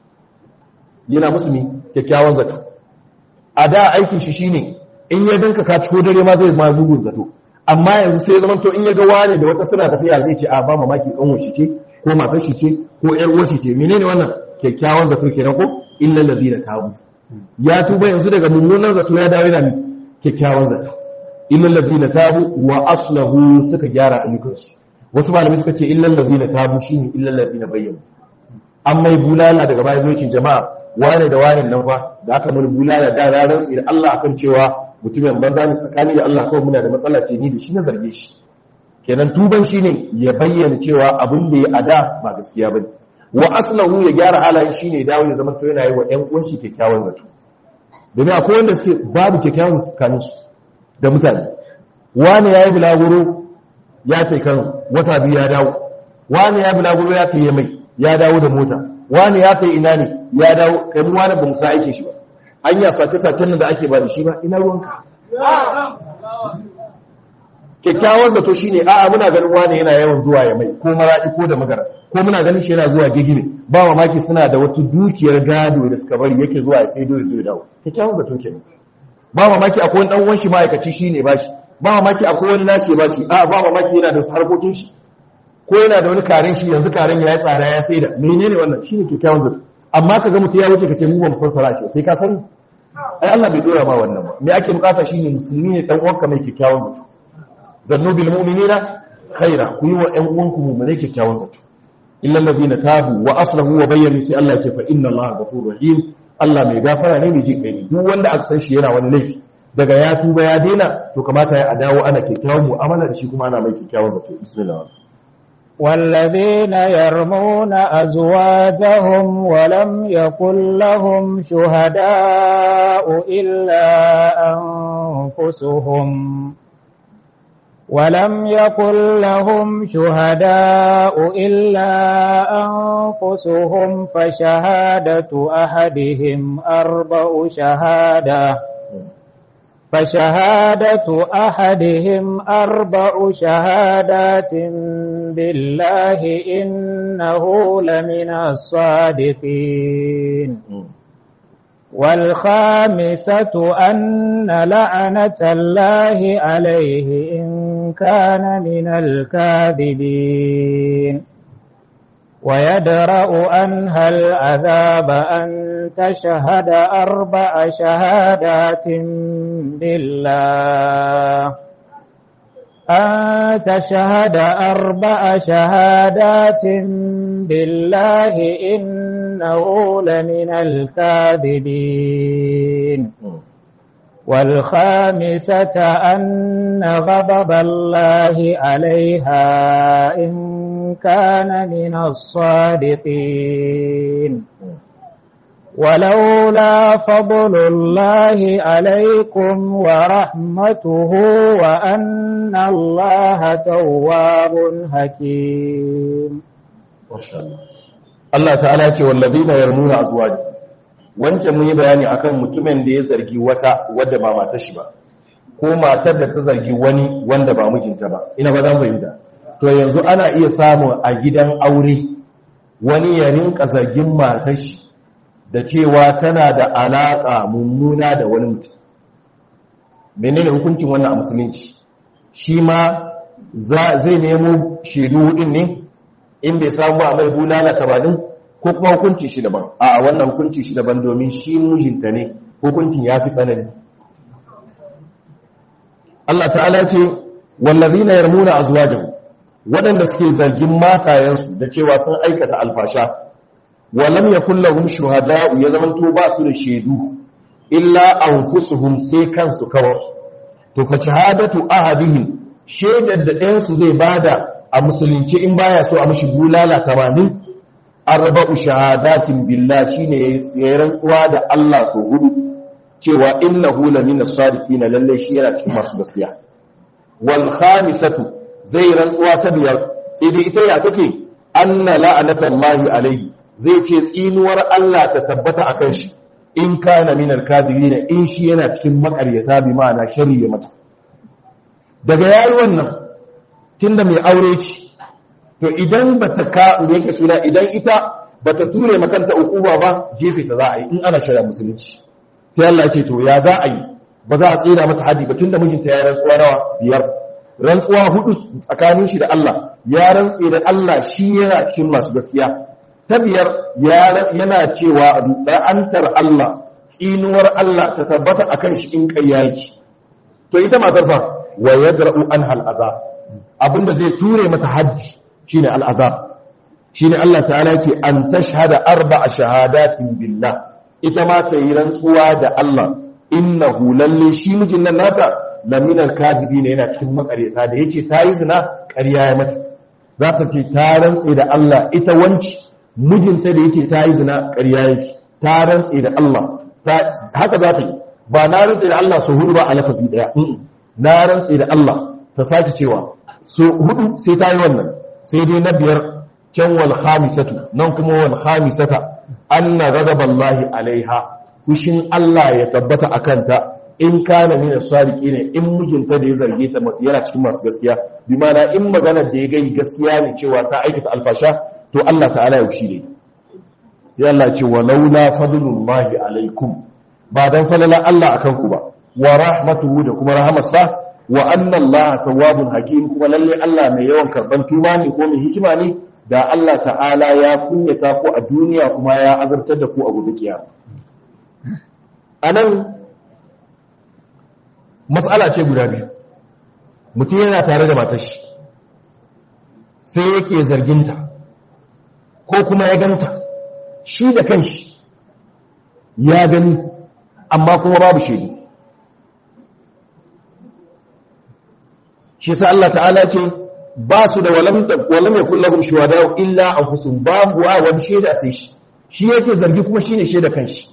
yana musulmi kyakkyawan zato a da aikin shi shine in ya danka ka ciko dare ma zai ma mugun zato amma yanzu sai zaman to in ya ga wani da wata suna tafiya zai ce a ba mamaki kan shi ce ko matar shi ce ko ƴar uwar shi ce menene wannan kyakkyawan zato kenan ko illal ladina tabu ya tuba yanzu daga mummunan zato ya dawo yana kyakkyawan zato illal ladina tabu wa aslahu suka gyara ayyukansu wasu malamai suka ce illal ladina tabu shine illal ladina bayyana an mai bulala daga bayan zuciyar jama'a wane da wane nan fa da aka mun bulala da ranar da Allah akan cewa mutumin banza ne tsakani da Allah kawai muna da matsala ce ni da shi na zarge shi kenan tuban shi ne ya bayyana cewa abin da ya ada ba gaskiya bane wa aslahu ya gyara halayen shi ne dawo ya zama to yana yi wa ƴan uwan shi kyakkyawan zato domin akwai wanda suke babu kyakkyawan zato tsakanin su da mutane wani yayi bulaguro ya tai kan wata biyu ya dawo wani ya bulaguro ya tai mai ya dawo da mota wani ya tai ina ne ya dawo kai mu wani ba mu sa aike shi ba anya sace-sacen nan da ake ba da shi ba ina ruwanka kyakkyawan zato shine a'a muna ganin wani yana yawan zuwa ya mai ko maradi ko da magara ko muna ganin shi yana zuwa gigime ba mamaki suna da wata dukiyar gado da suka bari yake zuwa ya sai dole zai dawo kyakkyawan zato kenan ba mamaki akwai wani dan uwan shi ma'aikaci shine ba shi ba mamaki akwai wani nashi ba shi a ba mamaki yana da harkokin shi ko yana da wani karen shi yanzu karen ya yi tsada ya sai da menene wannan shine kyakkyawan zato amma kaga mutum ya wuce kace mu ba mu san sara shi sai ka sani ai Allah bai dora ma wannan ba me ake bukata shine musulmi ne dan uwanka mai kyakkyawan zato zannu bil mu'minina khaira ku yi wa ƴan uwanku mu'minai kyakkyawan zato illa allazina tabu wa aslahu wa bayyanu sai Allah ya ce fa inna Allah ghafurur rahim Allah mai gafara ne mai jin kai duk wanda aka san shi yana wani laifi daga ya tuba ya daina to kamata ya dawo ana kyakkyawan mu'amala da shi kuma ana mai kyakkyawan zato bismillah والذين يرمون أزواجهم ولم يكن لهم شهداء إلا أنفسهم ولم يكن لهم شهداء إلا أنفسهم فشهادة أحدهم أربع شهادة فشهادة أحدهم أربع شهادات بالله إنه لمن الصادقين والخامسة أن لعنة الله عليه إن كان من الكاذبين ويدرأ عنها العذاب أن تشهد أربع شهادات بالله أن تشهد أربع شهادات بالله إنه لمن الكاذبين والخامسة أن غضب الله عليها إن كان من الصادقين ولولا فضل الله عليكم ورحمته وأن الله تواب حكيم Allah ta'ala ce wallazina yarmuna azwaj wancan mun yi bayani akan mutumin da ya zargi wata wadda ba matar shi ba ko matar da ta zargi wani wanda ba mijinta ba ina ba zan fahimta to yanzu ana iya samun a gidan aure wani ya rinka zargin matar shi da cewa tana da alaƙa mummuna da wani mutum menene hukuncin wannan a musulunci shi ma zai nemo shaidu hudun ne in bai samu a mai bulala tabanin ko kuma hukunci shi daban a wannan hukunci shi daban domin shi mijinta ne hukuncin ya fi tsanani Allah ta'ala ce wallazina yarmuna azwajahum waɗanda suke zargin matayensu da cewa sun aikata alfasha walam yakul lahum shuhada'u ya zamanto ba su da shaidu illa anfusuhum sai kansu kawai to fa shahadatu ahadihim shaidar da ɗayan su zai bada a musulunci in baya so a mishi bulala 80 arba'u shahadatin billah shine yayin rantsuwa da Allah so hudu cewa innahu lamina sadiqina lalle shi yana cikin masu gaskiya wal khamisatu zai rantsuwa ta biyar sai dai ita ya take anna la'anatallahi alaihi zai ce tsinuwar Allah ta tabbata akan shi in kana minal kadibina in shi yana cikin makaryata bi ma'ana shari'a mata daga yayi wannan tunda mai aure ce to idan bata ka me yake suna idan ita bata ture makanta ukuba ba jefe ta za a yi in ana shari'a musulunci sai Allah ya ce to ya za a yi ba za a tsira mata hadi ba tunda mijinta ya rantsuwa nawa biyar rantsuwa hudu tsakanin shi da Allah ya rantse da Allah shi yana cikin masu gaskiya ta biyar yana cewa la'antar Allah tsinuwar Allah ta tabbata akan shi in kai yaki to ita matar fa wa yadra'u anha al'azab abinda zai ture mata haddi shine al'azab shine Allah ta'ala ce an tashhada arba'a shahadatin billah ita ma ta yi rantsuwa da Allah innahu lalle shi mijin nan nata laminar kadibi ne yana cikin makaryata da yace ta yi zina ƙarya ya mata za ta ce ta rantse da Allah ita wanci mijinta da yace ta yi zina ƙarya yake ta rantse da Allah haka za ta yi ba na rantse da Allah su hudu ba a lafazi daya na rantse da Allah ta sake cewa su hudu sai ta yi wannan sai dai na biyar can wal khamisatu nan kuma wal khamisata anna ghadaballahi alaiha ku fushin Allah ya tabbata a kanta in kana mina sadiki ne in mijinta da ya zarge ta yana cikin masu gaskiya bi mana in maganar da ya gai gaskiya ne cewa ta aikata alfasha to Allah ta'ala ya fushi ne sai Allah ya ce wa laula fadlullahi alaikum ba dan falala Allah akan ku ba wa rahmatuhu da kuma rahamarsa wa anna Allah tawwabun hakim kuma lalle Allah mai yawan karban tuba ne ko mai hikima ne da Allah ta'ala ya kunyata ku a duniya kuma ya azabtar da ku a gobe kiyama anan matsala ce guda biyu mutum yana tare da matashi sai yake zarginta ko kuma ya ganta shi da kanshi ya gani amma kuma babu shaidu shi sa Allah ta'ala ce ba su da walam ya kullahum shuhada illa anfusuhum babu wa wani shaida sai shi shi yake zargi kuma shine shaida kanshi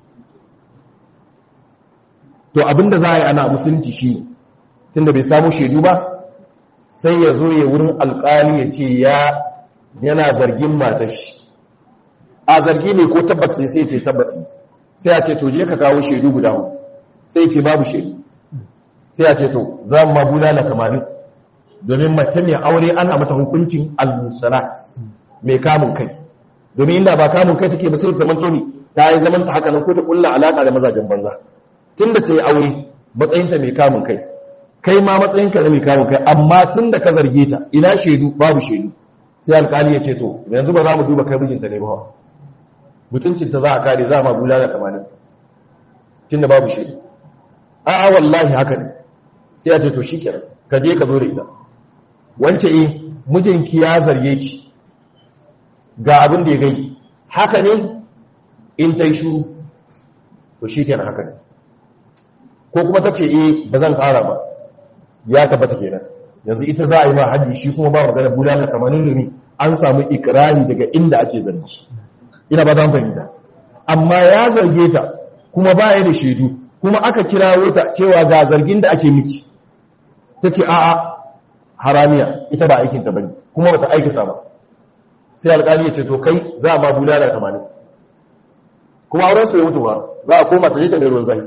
to abinda za a yi ana musulunci shi ne tunda bai samu shaidu ba sai ya zo ya wurin alkali ya ce ya yana zargin matar shi a zargi ne ko tabbaci sai ce tabbaci sai a ce to je ka kawo shaidu guda hu sai ce babu shaidu sai a ce to za mu mabuna na kamarin domin mace mai aure ana mata hukuncin al-musalat mai kamun kai domin inda ba kamun kai take ba sai ta zamanto ne ta yi zaman ta haka nan ko ta kulla alaka da mazajen banza tun da ta yi aure matsayinta mai kamun kai kai ma matsayinka na mai kamun kai amma tun da ka zarge ta ina shaidu babu shaidu sai alkali ya ce to yanzu ba za mu duba kai mijinta ne ba mutuncinta za a kare za a ma bula da kamanin tun da babu shaidu a'a wallahi haka ne sai ya ce to shi kenan ka je ka zo da ita wance eh mijinki ya zarge ki ga abin da ya gai haka ne in ta yi shuru to shi kenan haka ne ko kuma ta ce eh ba zan ƙara ba ya tabbata kenan yanzu ita za a yi ma haddi shi kuma ba magana bulala tamanin domin an samu ikirari daga inda ake zargi ina ba zan fahimta amma ya zarge ta kuma ba ya da shaidu kuma aka kirawo ta cewa ga zargin da ake miki ta ce a'a haramiya ita ba aikinta bane kuma bata aikata ba sai alƙali ya ce to kai za a ma bulala tamanin kuma auren su ya mutu ba za a koma ta je ta mai ruwan zahi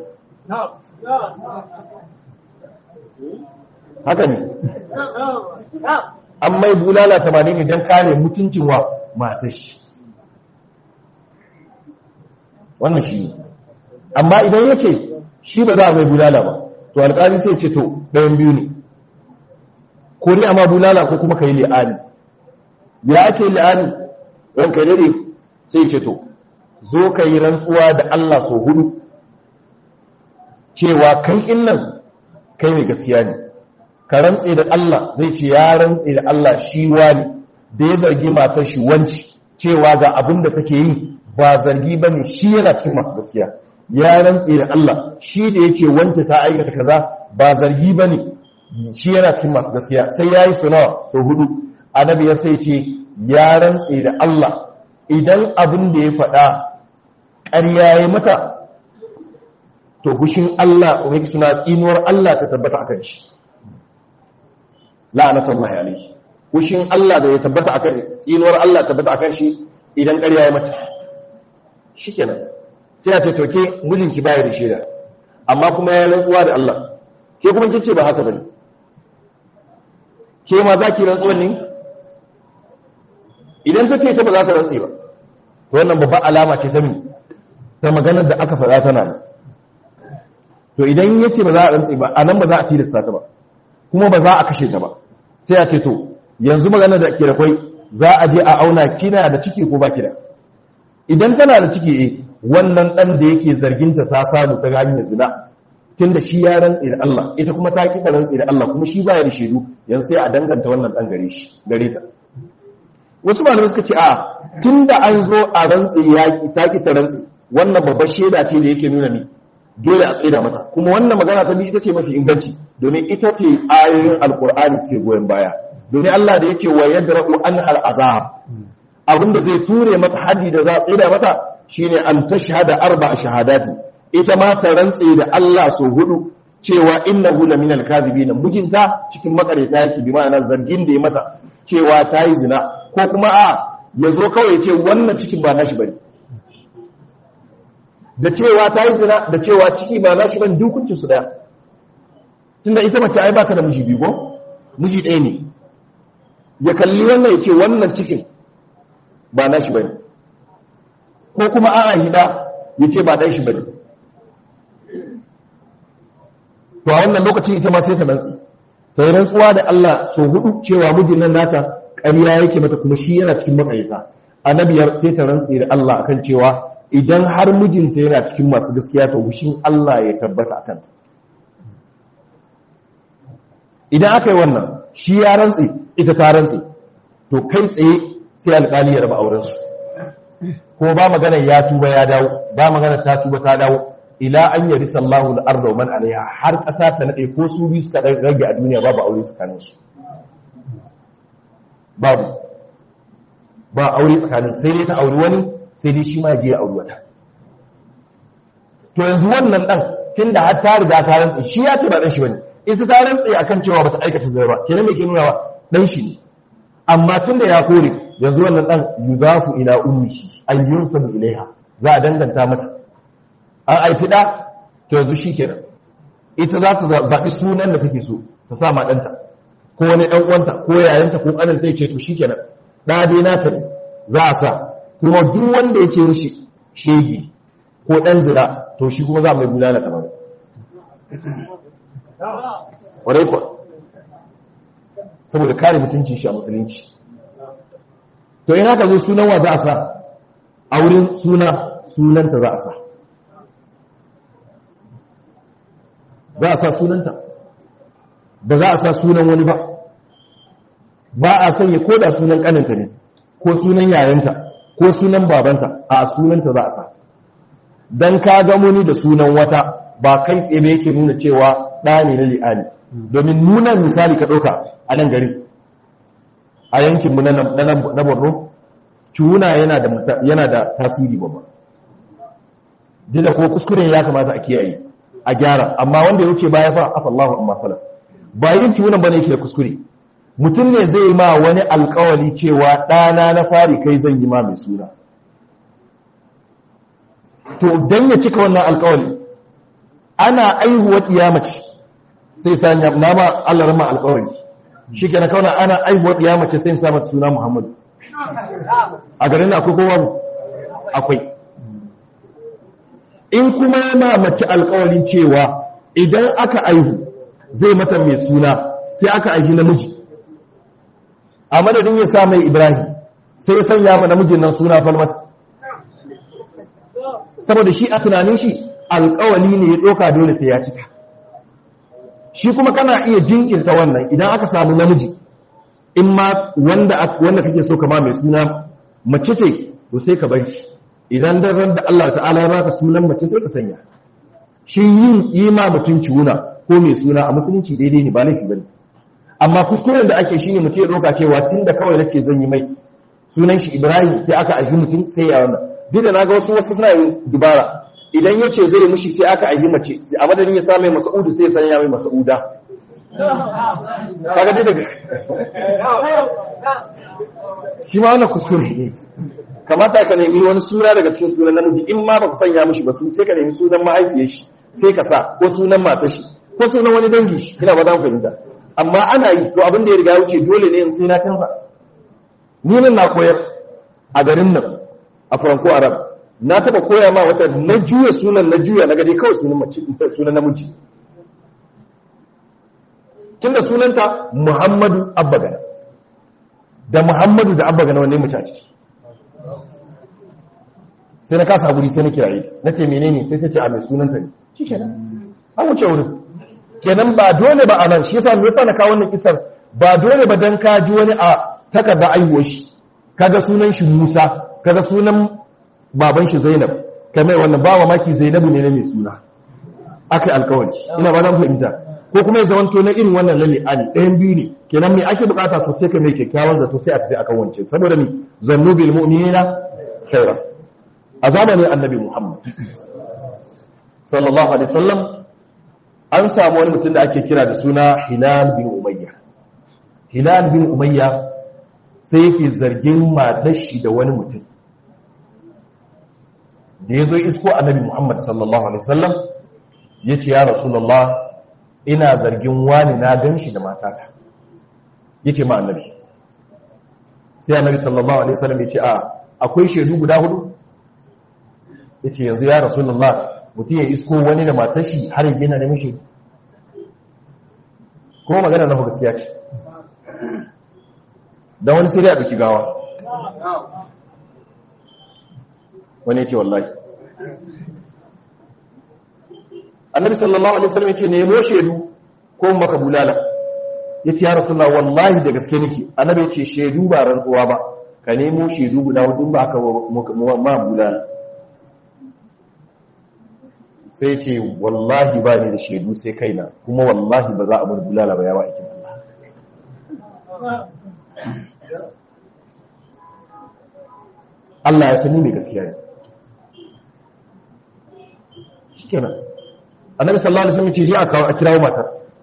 haka ne an mai bulala tamanin ne don kare mutuncin wa matashi wannan shi ne amma idan ya ce shi ba za a mai bulala ba to alƙali sai ce to ɗayan biyu ne ko ni amma bulala ko kuma ka yi li'ani ya ake li'ani ranka dare sai ce to zo ka yi rantsuwa da Allah so hudu cewa kai innan kai mai gaskiya ne ka rantse da Allah zai ce ya rantse da Allah shi wani da ya zargi matar shi wanci cewa ga abin da take yi ba zargi ba ne shi yana cikin masu gaskiya ya rantse da Allah shi da ya ce wanta ta aikata kaza ba zargi ba ne shi yana cikin masu gaskiya sai ya yi sunawa sau hudu annabi ya sai ce ya rantse da Allah idan abin da ya faɗa ƙarya ya mata to hushin Allah wani suna tsinuwar Allah ta tabbata akan shi la'anatullahi alaihi hushin Allah da ya tabbata akan tsinuwar Allah tabbata akan shi idan ƙarya ya mata shikenan sai a ce to ke mijinki baya da shaida amma kuma ya rantsuwa da Allah ke kuma kin ce ba haka bane ke ma za ki rantsuwan ne idan ta ce ta ba za ta rantsi ba to wannan babban alama ce ta mi ta maganar da aka faɗa tana nan to idan ya ce ba za a rantsi ba a nan ba za a tilasta ta ba kuma ba za a kashe ta ba sai a ce to yanzu maganar da ke da kwai za a je a auna kina da ciki ko ba kina idan tana da ciki eh wannan dan da yake zarginta ta samu ta hanyar zina tunda shi ya rantsi da Allah ita kuma ta kika rantsi da Allah kuma shi baya da shaidu yanzu sai a danganta wannan dan gare shi gare ta wasu malamai suka ce a tunda an zo a rantsi ya ta ki ta rantsi wannan babbar shaida ce da yake nuna ni dole a tsaida mata kuma wannan magana ta bi ita ce mafi inganci domin ita ce ayoyin alkur'ani suke goyon baya domin Allah da yake wa yadra'u an al'azab abinda zai ture mata haddi da za a tsaida mata shine an tashhada arba'a shahadati ita ma ta rantse da Allah so hudu cewa innahu la minal kadhibin mijinta cikin makareta yake bi ma'ana zargin da ya mata cewa ta yi zina ko kuma a yazo kawai ya ce wannan cikin ba nashi bane da cewa ta yi zina da cewa ciki ba na shi ban dukuncin su daya tunda ita mace ai baka da miji biyu ko miji ɗaya ne ya kalli wannan ya ce wannan cikin ba na shi bane ko kuma a'a hida ya ce ba dan shi bane to a wannan lokacin ita ma sai ta rantsi ta yi rantsuwa da Allah so hudu cewa mijin nan nata ƙarya yake mata kuma shi yana cikin maƙayyata annabiyar sai ta rantsi da Allah akan cewa idan har mijinta yana cikin masu gaskiya to hushin Allah ya tabbata akan ta idan aka yi wannan shi ya rantsi ita ta rantsi to kai tsaye sai alƙali ya raba auren su ko ba magana ya tuba ya dawo ba magana ta tuba ta dawo ila an yari sallahu al-arda man alaiha har ƙasa ta nade ko su biyu suka rage a duniya babu aure tsakanin su babu ba aure tsakanin sai dai ta auri wani sai dai shi ma je ya auri wata to yanzu wannan dan tunda har ta riga ta rantsi shi ya ce ba dan shi bane ita ta rantsi akan cewa bata aikata zai ba kenan me ke nuna wa dan shi ne amma tunda ya kore yanzu wannan dan yudafu ila ummihi an yunsabu ilaiha za a danganta mata an aifi da to yanzu shikenan ita za ta zaɓi sunan da take so ta sa ma ɗanta ko wani ɗan uwanta ko yayanta ko ƙanin ta ce to shikenan da dai nata ne za a sa kuma duk wanda ya ce mishi shege ko ɗan zira to shi kuma za mu yi bulala kamar ƙwarai kuwa saboda kare mutuncin shi a musulunci to ina ka zo sunan wa za a sa a wurin suna sunanta za a sa za a sa sunanta ba za a sa sunan wani ba ba a sanya ko da sunan kaninta ne ko sunan yayanta ko sunan babanta a sunanta za a sa don ka gamo ni da sunan wata ba kai tsaye yake nuna cewa ɗa ne na li'ani domin nuna misali ka ɗauka a nan gari a yankinmu na borno cuna yana da tasiri babba dida ko kuskuren ya kamata a kiyaye a gyara amma wanda ya wuce baya fa afallahu amma salam ba yin ciwunan bane yake da kuskure mutum ne zai ma wani alkawali cewa ɗana na fari kai zan yi ma mai suna to dan ya cika wannan alkawali ana aihuwar mace sai sanya nama Allah rama alkawali shi ke na kauna ana aihuwar mace sai sa mata suna muhammadu a garin akwai kowa akwai in kuma yana mace alkawalin cewa idan aka aihu zai mata mai suna sai aka aihi namiji a madadin ya sa mai ibrahim sai ya sanya ma namijin nan suna falmata saboda shi a tunanin shi alkawali ne ya ɗauka dole sai ya cika shi kuma kana iya jinkirta wannan idan aka samu namiji in ma wanda wanda kake so kama mai suna mace ce to sai ka bari idan dan da Allah ta'ala ya baka sunan mace sai ka sanya shi yin yi ma mutum ciwuna ko mai suna a musulunci daidai ne ba laifi bane amma kuskuren da ake shine mutum ya doka cewa tunda kawai nace zan yi mai sunan shi Ibrahim sai aka aiki mutum sai ya wannan duk da naga wasu wasu suna yin dubara idan yace zai mushi sai aka aiki mace a madadin ya sa mai Mas'udu sai ya sanya mai Mas'uda kaga dai daga shi ma wannan kuskure ne kamata ka nemi wani suna daga cikin sunan namiji in ma baka sanya mishi ba sai ka nemi sunan mahaifiyar shi sai ka sa ko sunan matar shi ko sunan wani dangi shi ina ba dan fahimta amma ana yi to abin da ya riga ya wuce dole ne in sai na canza ni nan na koyar a garin nan a Franco Arab na taba koya ma wata na juya sunan na juya na gade kawai sunan mace sunan namiji tunda sunanta Muhammadu Abbagana da Muhammadu da Abbagana wanne mace a ciki sai na kasa guri sai na kiraye na ce menene sai ta ce a mai sunanta ne shi kenan an wuce wurin kenan ba dole ba a nan shi yasa me yasa na kawo wannan kisar ba dole ba dan ka ji wani a takarda aihuwar shi kaga sunan shi Musa kaga sunan baban shi Zainab kamar wannan ba maki Zainabu ne na mai suna akai alkawari ina ba zan fahimta ko kuma ya zamanto na irin wannan lalle ali ɗayan biyu ne kenan me ake bukata to sai ka mai kyakkyawan zato sai a tafi akan wance saboda ni zannu bil mu'minina khairan a zamanin annabi Muhammad sallallahu alaihi wasallam an samu wani mutum da ake kira da suna Hilal bin Umayya Hilal bin Umayya sai yake zargin matar shi da wani mutum da ya zo isko annabi muhammad sallallahu alaihi wasallam ya ce ya rasulullah ina zargin wani na gan shi da matata ya ce ma annabi sai annabi sallallahu alaihi wasallam ya ce a akwai shaidu guda hudu ya ce yanzu ya rasulullah mutum ya isko wani da matashi har yi yana neman shaidu kuma magana na gaskiya ce don wani sai dai a ɗauki gawa wani ce wallahi annabi sallallahu alaihi wasallam yace nemo shedu ko maka bulala yace ya rasulullah wallahi da gaske nake annabi yace shedu ba rantsuwa ba ka nemo shedu guda hudu ba ka ma bulala sai ce wallahi ba ni da shedu sai kaina kuma wallahi ba za a bar bulala ba yawa aikin Allah Allah ya sani mai gaskiya ne shikenan annabi sallallahu alaihi wasallam ce je a kawo a kirawo matar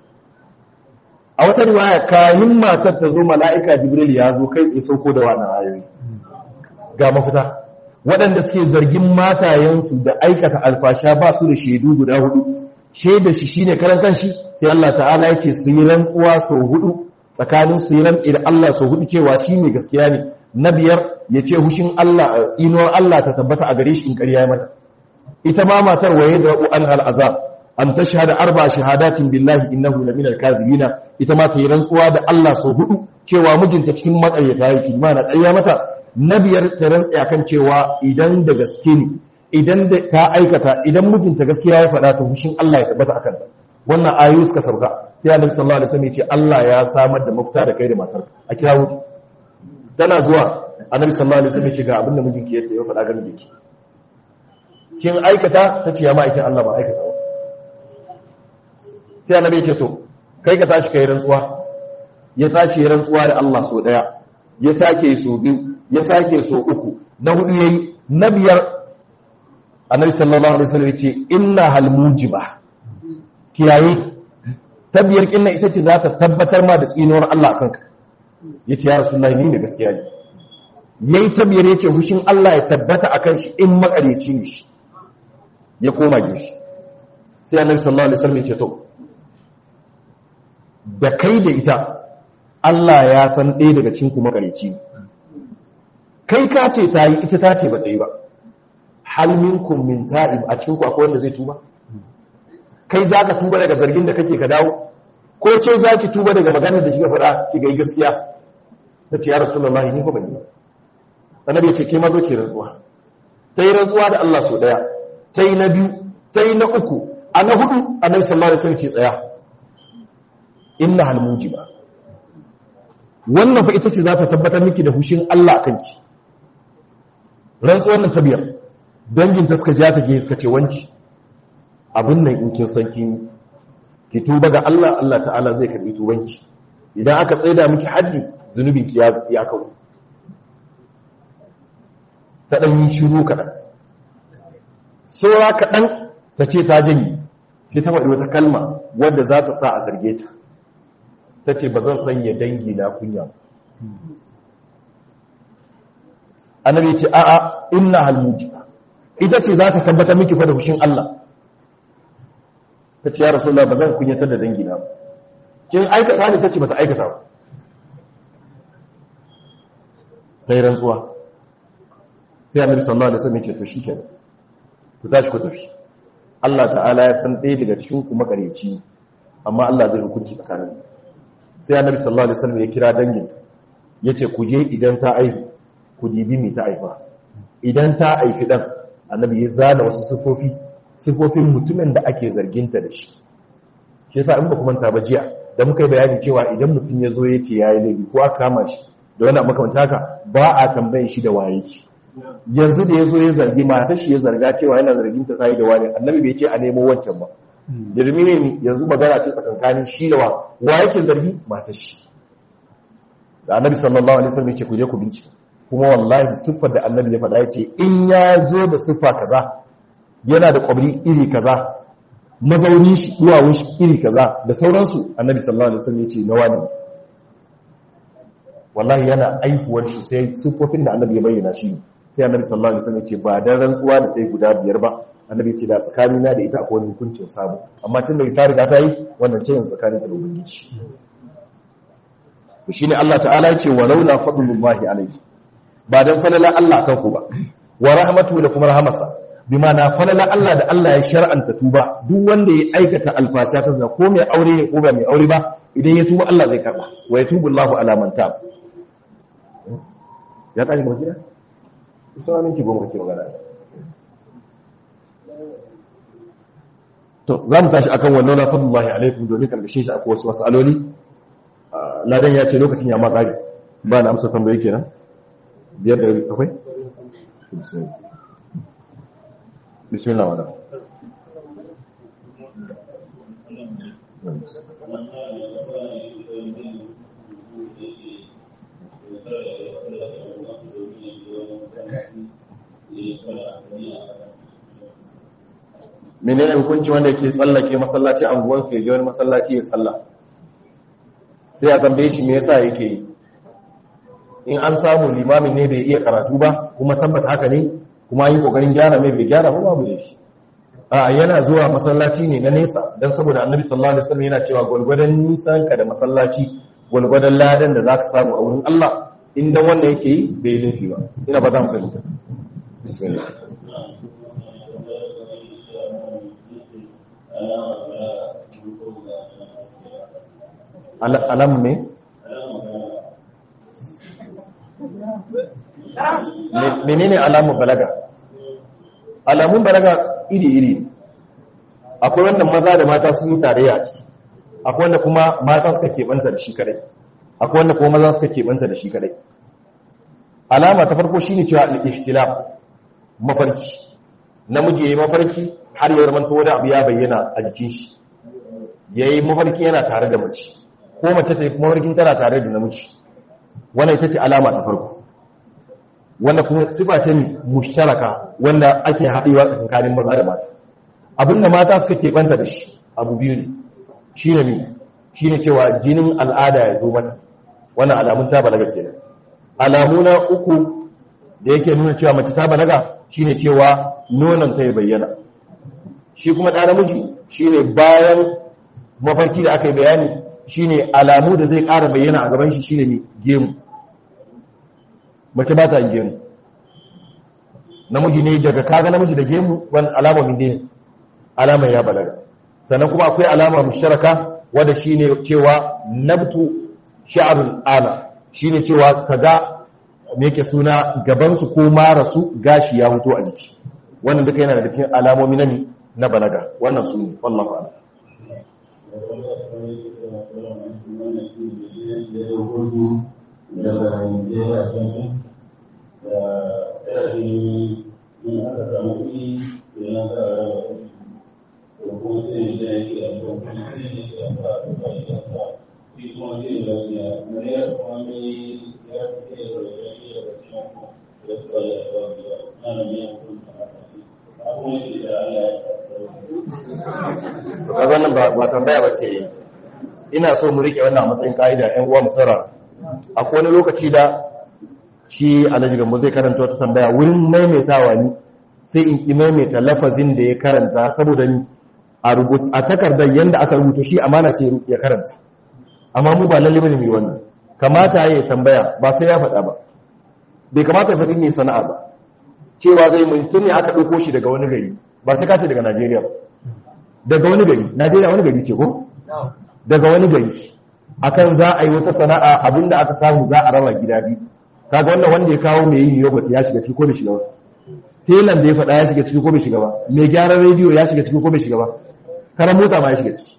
a wata riwaya kayin matar ta zo mala'ika jibril ya zo kai tsaye sauko da wannan ayoyi ga mafita waɗanda suke zargin matayensu da aikata alfasha ba su da shaidu guda hudu shaida shi shine karan kanshi sai Allah ta'ala ya ce su yi rantsuwa sau hudu tsakanin su yi rantsi da Allah sau hudu cewa shi mai gaskiya ne na biyar ya ce hushin Allah tsinuwar Allah ta tabbata a gare shi in ƙarya mata ita ma matar waye da an al'azab an ta shahada arba shahadatin billahi innahu la minal kadhibina ita ma ta yi rantsuwa da Allah sau hudu cewa mijinta cikin matsayyata yake ma na ƙarya mata na biyar ta rantsa kan cewa idan da gaske ne idan da ta aikata idan mijinta gaskiya ya faɗa ta hushin Allah ya tabbata akan ta wannan ayoyi suka sauka sai Annabi sallallahu alaihi wasallam ya ce Allah ya samar da mafita da kai da matarka a kira wuce tana zuwa Annabi sallallahu alaihi wasallam ya ce ga abin da mijinki ya ce ya faɗa game da ki kin aikata ta ce ya ma'aikin Allah ba aikata ba sai annabi ya ce to kai ka tashi kai rantsuwa ya tashi ya rantsuwa da Allah so daya ya sake so biyu ya sake so uku na hudu yayi na biyar annabi sallallahu alaihi wasallam ya ce inna hal mujiba kiyaye ta biyar kinna ita ce za ta tabbatar ma da tsinuwar Allah akan ka yace ya rasulullahi ni ne gaskiya ne yayi ta biyar yace hushin Allah ya tabbata akan shi in makareci ne shi ya koma gefe sai annabi sallallahu alaihi wasallam ya ce to da kai da ita Allah ya san ɗaya daga cikin kuma kareci ne kai ka ce ta yi ita ta ce ba ta yi ba hal minkum min ta'ib a cikin ku akwai wanda zai tuba kai za ka tuba daga zargin da kake ka dawo ko ce za ki tuba daga maganar da kika faɗa ki ga gaskiya ta ce ya rasulullahi ni ko ban yi ba annabi ya ce ke ma zo ki rantsuwa ta yi rantsuwa da Allah so ɗaya ta yi na biyu ta yi na uku a na hudu annabi sallallahu alaihi wasallam ce tsaya inna hal mujiba wannan fa ita ce za ta tabbatar miki da hushin Allah akan ki rantsuwar nan ta biyar dangin ta suka ja ta ke suka ce wanki abin nan in kin san kin ki tuba ga Allah Allah ta'ala zai karbi tubanki idan aka tsaida miki haddi zunubin ki ya kawo ta dan yi shiru kaɗan saura kaɗan ta ce ta jini sai ta faɗi wata kalma wadda za ta sa a zarge ta ta ce ba zan sanya dangi na kunya annabi ce a'a inna halmuji ita ce za ta tabbata miki fa da hushin Allah ta ce ya rasulullah ba zan kunyatar da dangi na kin aikata ne ta ce ba ta aikata ba ta yi rantsuwa sai annabi sallallahu alaihi wasallam ya ce to shikenan ku tashi ku tafi Allah ta'ala ya san ɗaya daga cikin ku makareci amma Allah zai hukunci tsakanin sai annabi sallallahu alaihi wasallam ya kira dangin yace ku je idan ta aihu ku dibi me ta aifa idan ta aifi dan annabi ya zana wasu sifofi sifofin mutumin da ake zarginta da shi shi yasa in ba ku manta ba jiya da muka yi bayani cewa idan mutum ya zo ya ce yayi laifi ko aka kama shi da wani makamanta haka ba a tambayin shi da waye ki yanzu da ya zo ya zargi matar shi ya zarga cewa yana zargin ta sai da wani annabi bai ce a nemo wancan ba yanzu ne yanzu magana ce tsakankanin shi da wa wa yake zargi matar shi da annabi sallallahu alaihi wasallam ya ce ku je ku bincika kuma wallahi siffar da annabi ya faɗa ya ce in ya zo da siffa kaza yana da kwabri iri kaza mazauni shi duwawun shi iri kaza da sauransu annabi sallallahu alaihi wasallam ya ce na wani wallahi yana aifuwar shi sai siffofin da annabi ya bayyana shi sai annabi sallallahu alaihi wasallam ya ce ba dan rantsuwa da tai guda biyar ba annabi ya ce da tsakani na da ita akwai wani hukuncin sabo amma tun da ta riga ta yi wannan ce yanzu tsakanin da ubangiji to shine Allah ta'ala ya ce walaula fadlullahi alaihi ba dan falala Allah kan ku ba wa rahmatu da kuma rahamarsa bima na falala Allah da Allah ya shar'anta tuba duk wanda ya aikata alfasha ta zina ko mai aure ne ko ba mai aure ba idan ya tuba Allah zai karba wa yatubu Allahu ala man tab ya kare gaba gida sai minti goma kake magana to za mu tashi akan wannan na fadlullahi alaikum domin karkashin shi akwai wasu masaloli ladan ya ce lokacin ya ma kare ba na amsa tambayi kenan biyar da akwai bismillah wadda menene hukunci wanda ke tsallake masallaci anguwansu ya je wani masallaci ya tsalla sai a tambaye shi me yasa yake yi in an samu limamin ne bai iya karatu ba kuma tabbata haka ne kuma yi kokarin gyara mai bai gyara ba babu da shi a yana zuwa masallaci ne na nesa don saboda annabi sallallahu alaihi wasallam yana cewa gwalgwadon nisan ka da masallaci gwalgwadon ladan da zaka samu a wurin Allah inda wanda yake yi bai laifi ba ina ba za mu fahimta bismillah alam me menene alamun balaga alamun balaga iri-iri akwai wanda maza da mata sun yi tarayya a ciki akwai wanda kuma mata suka keɓanta da shi kadai akwai wanda kuma maza suka keɓanta da shi kadai alama ta farko shine cewa al-ihtilaf mafarki namiji yayi mafarki har ya zamanto wani abu ya bayyana a jikin shi yayi mafarki yana tare da mace ko mace ta yi mafarkin tana tare da namiji wannan ita ce alama ta farko wanda kuma sifa ce mushtaraka wanda ake haɗewa tsakanin maza da mata abinda mata suka keɓanta da shi abu biyu ne shi ne mi shi ne cewa jinin al'ada ya zo mata wannan alamun ta balaga ke alamu na uku da yake nuna cewa mace ta balaga shi ne cewa nonon ta ya bayyana shi kuma ɗa namiji shi ne bayan mafarki da aka yi bayani shi ne alamu da zai ƙara bayyana a gaban shi shi ne gemu mace ba ta gemu namiji ne daga kaga namiji da gemu wani alama min ne alama ya balaga sannan kuma akwai alama musharaka wadda shine cewa nabtu sha'arul ana shine cewa kaga me yake suna gaban su ko mara su gashi ya fito a jiki wannan duka yana daga cikin alamomi na na balaga wannan su ne wallahi a'lam wannan ba tambaya ba ce ina so mu rike wannan matsayin ka'ida ƴan uwa musara akwai wani lokaci da shi alhaji gambo zai karanta wata tambaya wurin maimaitawa ni sai in ki maimaita lafazin da ya karanta saboda ni a takardar yadda aka rubuta shi amana ce ya karanta amma mu ba lalle bane mu wannan kamata ya tambaya ba sai ya faɗa ba bai kamata ya faɗi ne sana'a ba cewa zai mutum ne aka ɗauko shi daga wani gari ba sai ka ce daga Najeriya ba daga wani gari Najeriya wani gari ce ko daga wani gari akan za a yi wata sana'a abinda aka samu za a raba gida biyu kaga wannan wanda ya kawo mai yin yogurt ya shiga ciki ko bai shiga ba telan da ya faɗa ya shiga ciki ko bai shiga ba mai gyaran rediyo ya shiga ciki ko bai shiga ba karan mota ma ya shiga ciki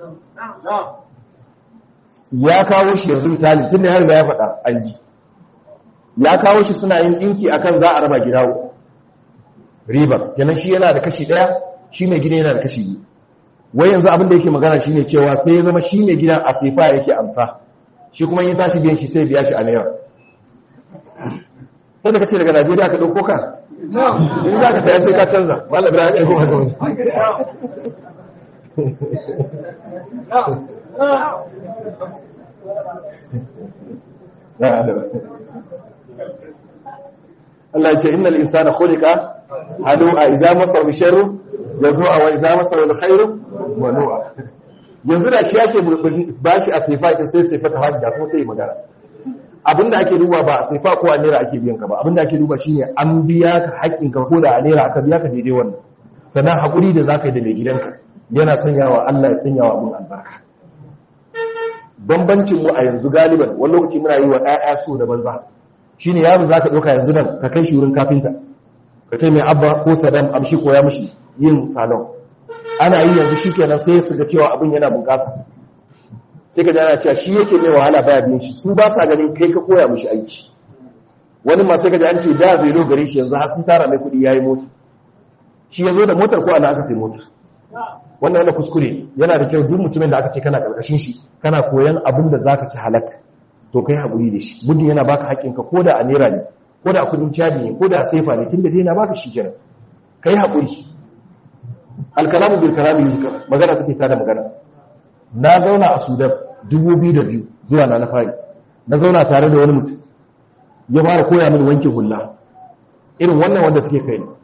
ya kawo shi yanzu misali tun da ya riga ya faɗa an ji ya kawo shi suna yin ɗinki akan za a raba gida uku ribar kenan shi yana da kashi ɗaya shi mai gida yana da kashi biyu wai yanzu abin da yake magana shine cewa sai ya zama shi mai gidan a sefa yake amsa shi kuma yi tashi biyan shi sai biya shi a naira sai da kace daga Najeriya ka dauko ka in za ka saya sai ka canza mallam ibrahim ya kuma ga Allah ya ce innal insana khuliqa halu'a idza masahu sharru yazua wa idza masahu alkhairu manu'a yanzu da shi yake bashi a sifa kin sai sifa ta hajja kuma sai magana abinda ake duba ba a sifa ko a naira ake biyan ka ba abinda ake duba shine an biya ka haƙƙin ka ko da a naira aka biya ka daidai wannan sannan hakuri da zaka yi da mai gidanka yana sanyawa Allah ya sanyawa abun albarka bambancin mu a yanzu galiban wani lokaci muna yi wa ƴaƴa so da banza shine yaro zaka dauka yanzu nan ka kai shi wurin kafinta ka ce mai abba ko sadam amshi koya mishi yin salon ana yi yanzu shikenan sai su ga cewa abin yana bunƙasa sai ka ana cewa shi yake mai wahala baya biyan shi su ba sa ganin kai ka koya mishi aiki wani ma sai ka ji an ce da velo gare shi yanzu har sun tara mai kuɗi yayi mota shi ya zo da motar ko ana aka sai motar wannan wanda kuskure yana da kyau duk mutumin da aka ce kana karkashin shi kana koyan abin da zaka ci halak to kai haƙuri da shi muddin yana baka haƙƙinka ko da a naira ne ko da a kudin cadi ne ko da a saifa ne tunda dai yana baka shi kenan kai haƙuri alkalamu bil kalami yuzkar magana take ta da magana na zauna a Sudan 2002 zuwa na na fari na zauna tare da wani mutum ya fara koya mini wanke hulla irin wannan wanda take kai ne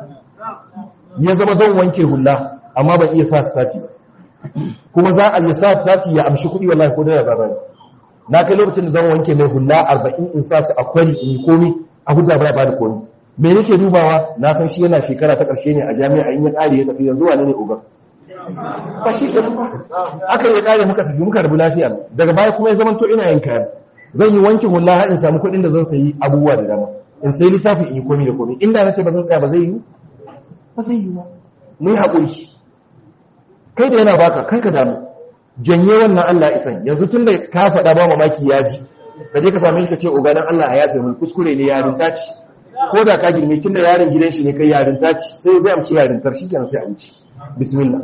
ya zama zan wanke hulla amma ban iya sa stati ba kuma za a yi sa stati ya amshi kuɗi wallahi ko da ba na kai lokacin da zan wanke mai hulla 40 in sa su a kwari in yi komi a hudda ba ba da komi me nake dubawa na san shi yana shekara ta ƙarshe ne a jami'a in ya ƙare ya tafi yanzu wane ne ugar ba shi ke ba aka yi ƙare muka tafi muka rabu lafiya daga baya kuma ya zama to ina yin kayan zan yi wanke hulla har in samu kuɗin da zan sayi abubuwa da dama in sayi littafin in yi komi da komi inda na ce ba zan tsaya ba zai yi ba zai yi ba mu yi haƙuri kai da yana baka kanka damu janye wannan Allah isan yanzu tun da ka faɗa ba mamaki ya ji ka je ka same shi ka ce oganan Allah a yafe mun kuskure ne yarinta ce ko da ka girme tun da yarin gidan shi ne kai yarinta ce sai zai amci yarintar shi kenan sai a wuce bismillah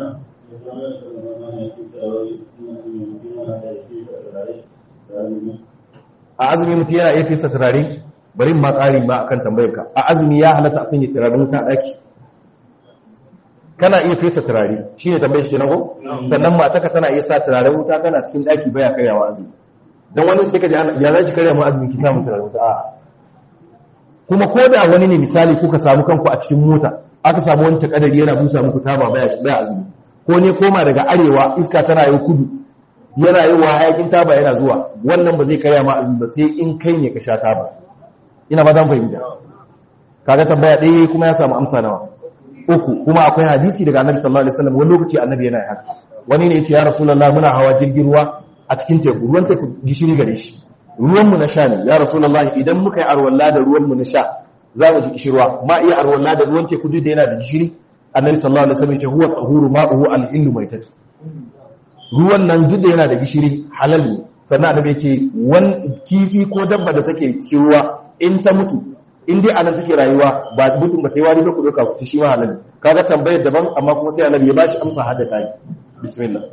a azumi mutum yana iya fesa turare bari ma ƙari ma akan tambayar ka a azumi ya halatta a sanya turaren wuta a ɗaki kana iya fesa turare shi ne tambayar shi ke nago sannan mataka tana iya sa turaren wuta kana cikin ɗaki baya karyawa azumi don wani sai ka ji ya za ki karya ma azumi ki samu turaren wuta a kuma ko da wani ne misali kuka samu kanku a cikin mota aka samu wani takadari yana busa muku taba baya baya azumi ko ne koma daga arewa iska tana yin kudu yana yin wa hayakin taba yana zuwa wannan ba zai karya ma azumi ba sai in kai ne ka sha taba ina ba dan fahimta kaga tambaya ɗaya kuma ya samu amsa nawa uku kuma akwai hadisi daga annabi sallallahu alaihi wasallam wani lokaci annabi yana haka wani ne yace ya rasulullah muna hawa jirgin ruwa a cikin teku ruwan teku gishiri gare shi ruwan mu na sha ne ya rasulullah idan muka yi arwalla da ruwan mu na sha za mu ji kishirwa ma iya arwalla da ruwan teku duk da yana da gishiri annabi sallallahu alaihi wasallam yace huwa tahuru ma'uhu al-illu maitatu ruwan nan duk da yana da gishiri halal ne sannan annabi yace wan kifi ko dabba da take cikin ruwa in ta mutu in dai anan take rayuwa ba mutum ba ta yi wari ba ku doka ku ci shi ma halal kaga tambayar daban amma kuma sai annabi ya bashi amsa hada kai bismillah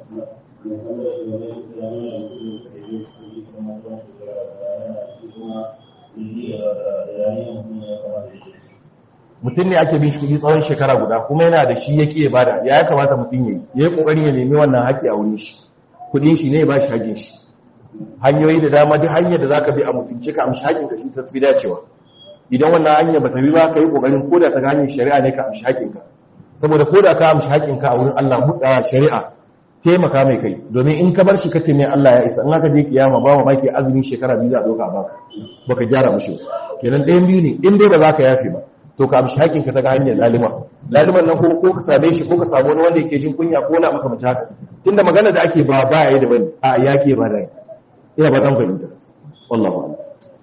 mutum ne ake bin shi kuɗi tsawon shekara guda kuma yana da shi yake bada ya ya kamata mutum yayi ya yi kokarin ya nemi wannan haƙƙi a wurin shi kuɗin shi ne ya bashi haƙƙin shi hanyoyi da dama duk hanyar da zaka bi a mutunce ka amshi haƙƙin ka shi ta fi dacewa idan wannan hanya ba ta bi ba ka yi ƙoƙarin koda ta hanyar shari'a ne ka amshi haƙinka saboda koda ka amshi haƙinka a wurin Allah buɗa shari'a taimaka mai kai domin in ka bar shi kace mai Allah ya isa in aka je kiyama ba ma baki azumin shekara biyu za a doka ba baka gyara mishi kenan ɗayan biyu ne in dai ba za ka yafe ba to ka amshi haƙinka ta hanyar lalima laliman nan kuma ko ka same shi ko ka samu wani wanda yake jin kunya ko na maka mace haka tunda magana da ake ba ba yayi da bane a yake ba da ina ba dan fahimta wallahi a'lam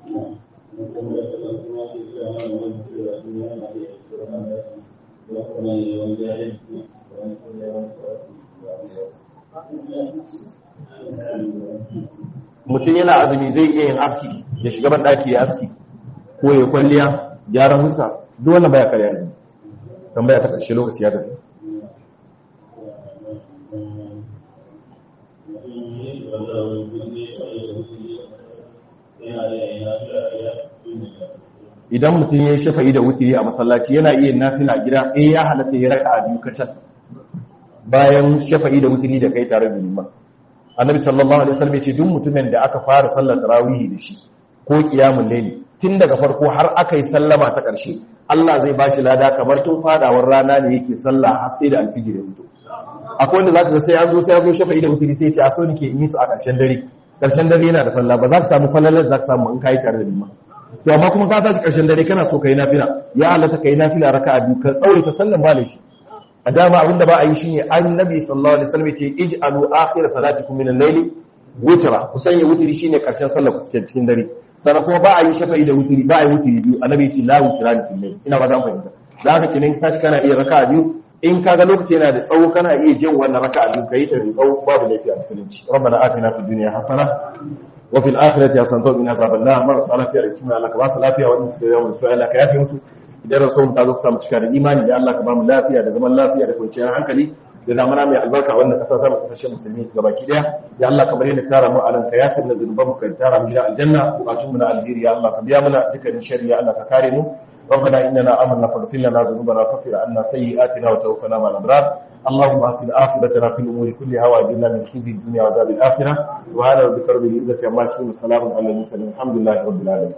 mutum yana azumi zai iya yin aski ya shiga ban daki ya aski ko ya kwalliya gyaran huska duk wannan baya kare azumi tambaya ta karshe lokaci ya tafi idan mutum ya yi shafa'i da wutiri a masallaci yana iya nafila gida eh ya halatta ya raka a biyu kacal bayan shafa'i da wutiri da kai tare da liman annabi sallallahu alaihi wasallam ya ce duk mutumin da aka fara sallar tarawih da shi ko qiyamul layli tun daga farko har aka yi sallama ta ƙarshe Allah zai ba shi lada kamar tun fadawar rana ne yake sallah har sai da alfijir ya fito akwai wanda zaka ga sai an zo sai an zo shafa'i da mutiri sai ya ce a so nake in yi su a ƙarshen dare ƙarshen dare yana da falla ba za ka samu fallalar za ka samu in kai tare da liman to amma kuma ka tashi ƙarshen dare kana so kai nafila ya halatta kai nafila raka'a biyu ka tsawaita sallan ba laifi a dama abinda ba a yi shine annabi sallallahu alaihi wasallam ce ij'alu akhir salatikum min al-layli witra ku sanya wutiri shine karshen sallar ku cikin dare sannan kuma ba a yi shafa'i da wutiri ba a yi wutiri biyu annabi ce la witrani fil layl ina ba dan fahimta da haka kinin tashi kana iya raka'a biyu in kaga lokaci yana da tsawo kana iya jin wannan raka'a biyu kai ta da tsawo babu laifi a musulunci rabbana atina fid dunya hasana wa fil akhirati hasanatan wa qina azaban nar marasa lafiya da cikin Allah ka ba su lafiya wannan suka yawan su Allah ka yafe musu idan rasul ta zo ka samu cika da imani da Allah ka ba mu lafiya da zaman lafiya da kwanciyar hankali da zamana mai albarka wannan kasa ta mu kasashen musulmi gabaki daya ya Allah kamar yadda tara mu a nan ka yafe mana zunuban mu ka tara mu gidan aljanna bukatun mu na alheri ya Allah ka biya mana dukkanin sharri ya Allah ka kare mu ربنا إننا آمنا فاغفر لنا ذنوبنا وكفر عنا سيئاتنا وتوفنا مع الأبرار اللهم أصل عاقبتنا في الأمور كلها وأجرنا من خزي الدنيا وعذاب الآخرة سبحان ربك رب العزة عما يصفون وسلام على المرسلين الحمد لله رب العالمين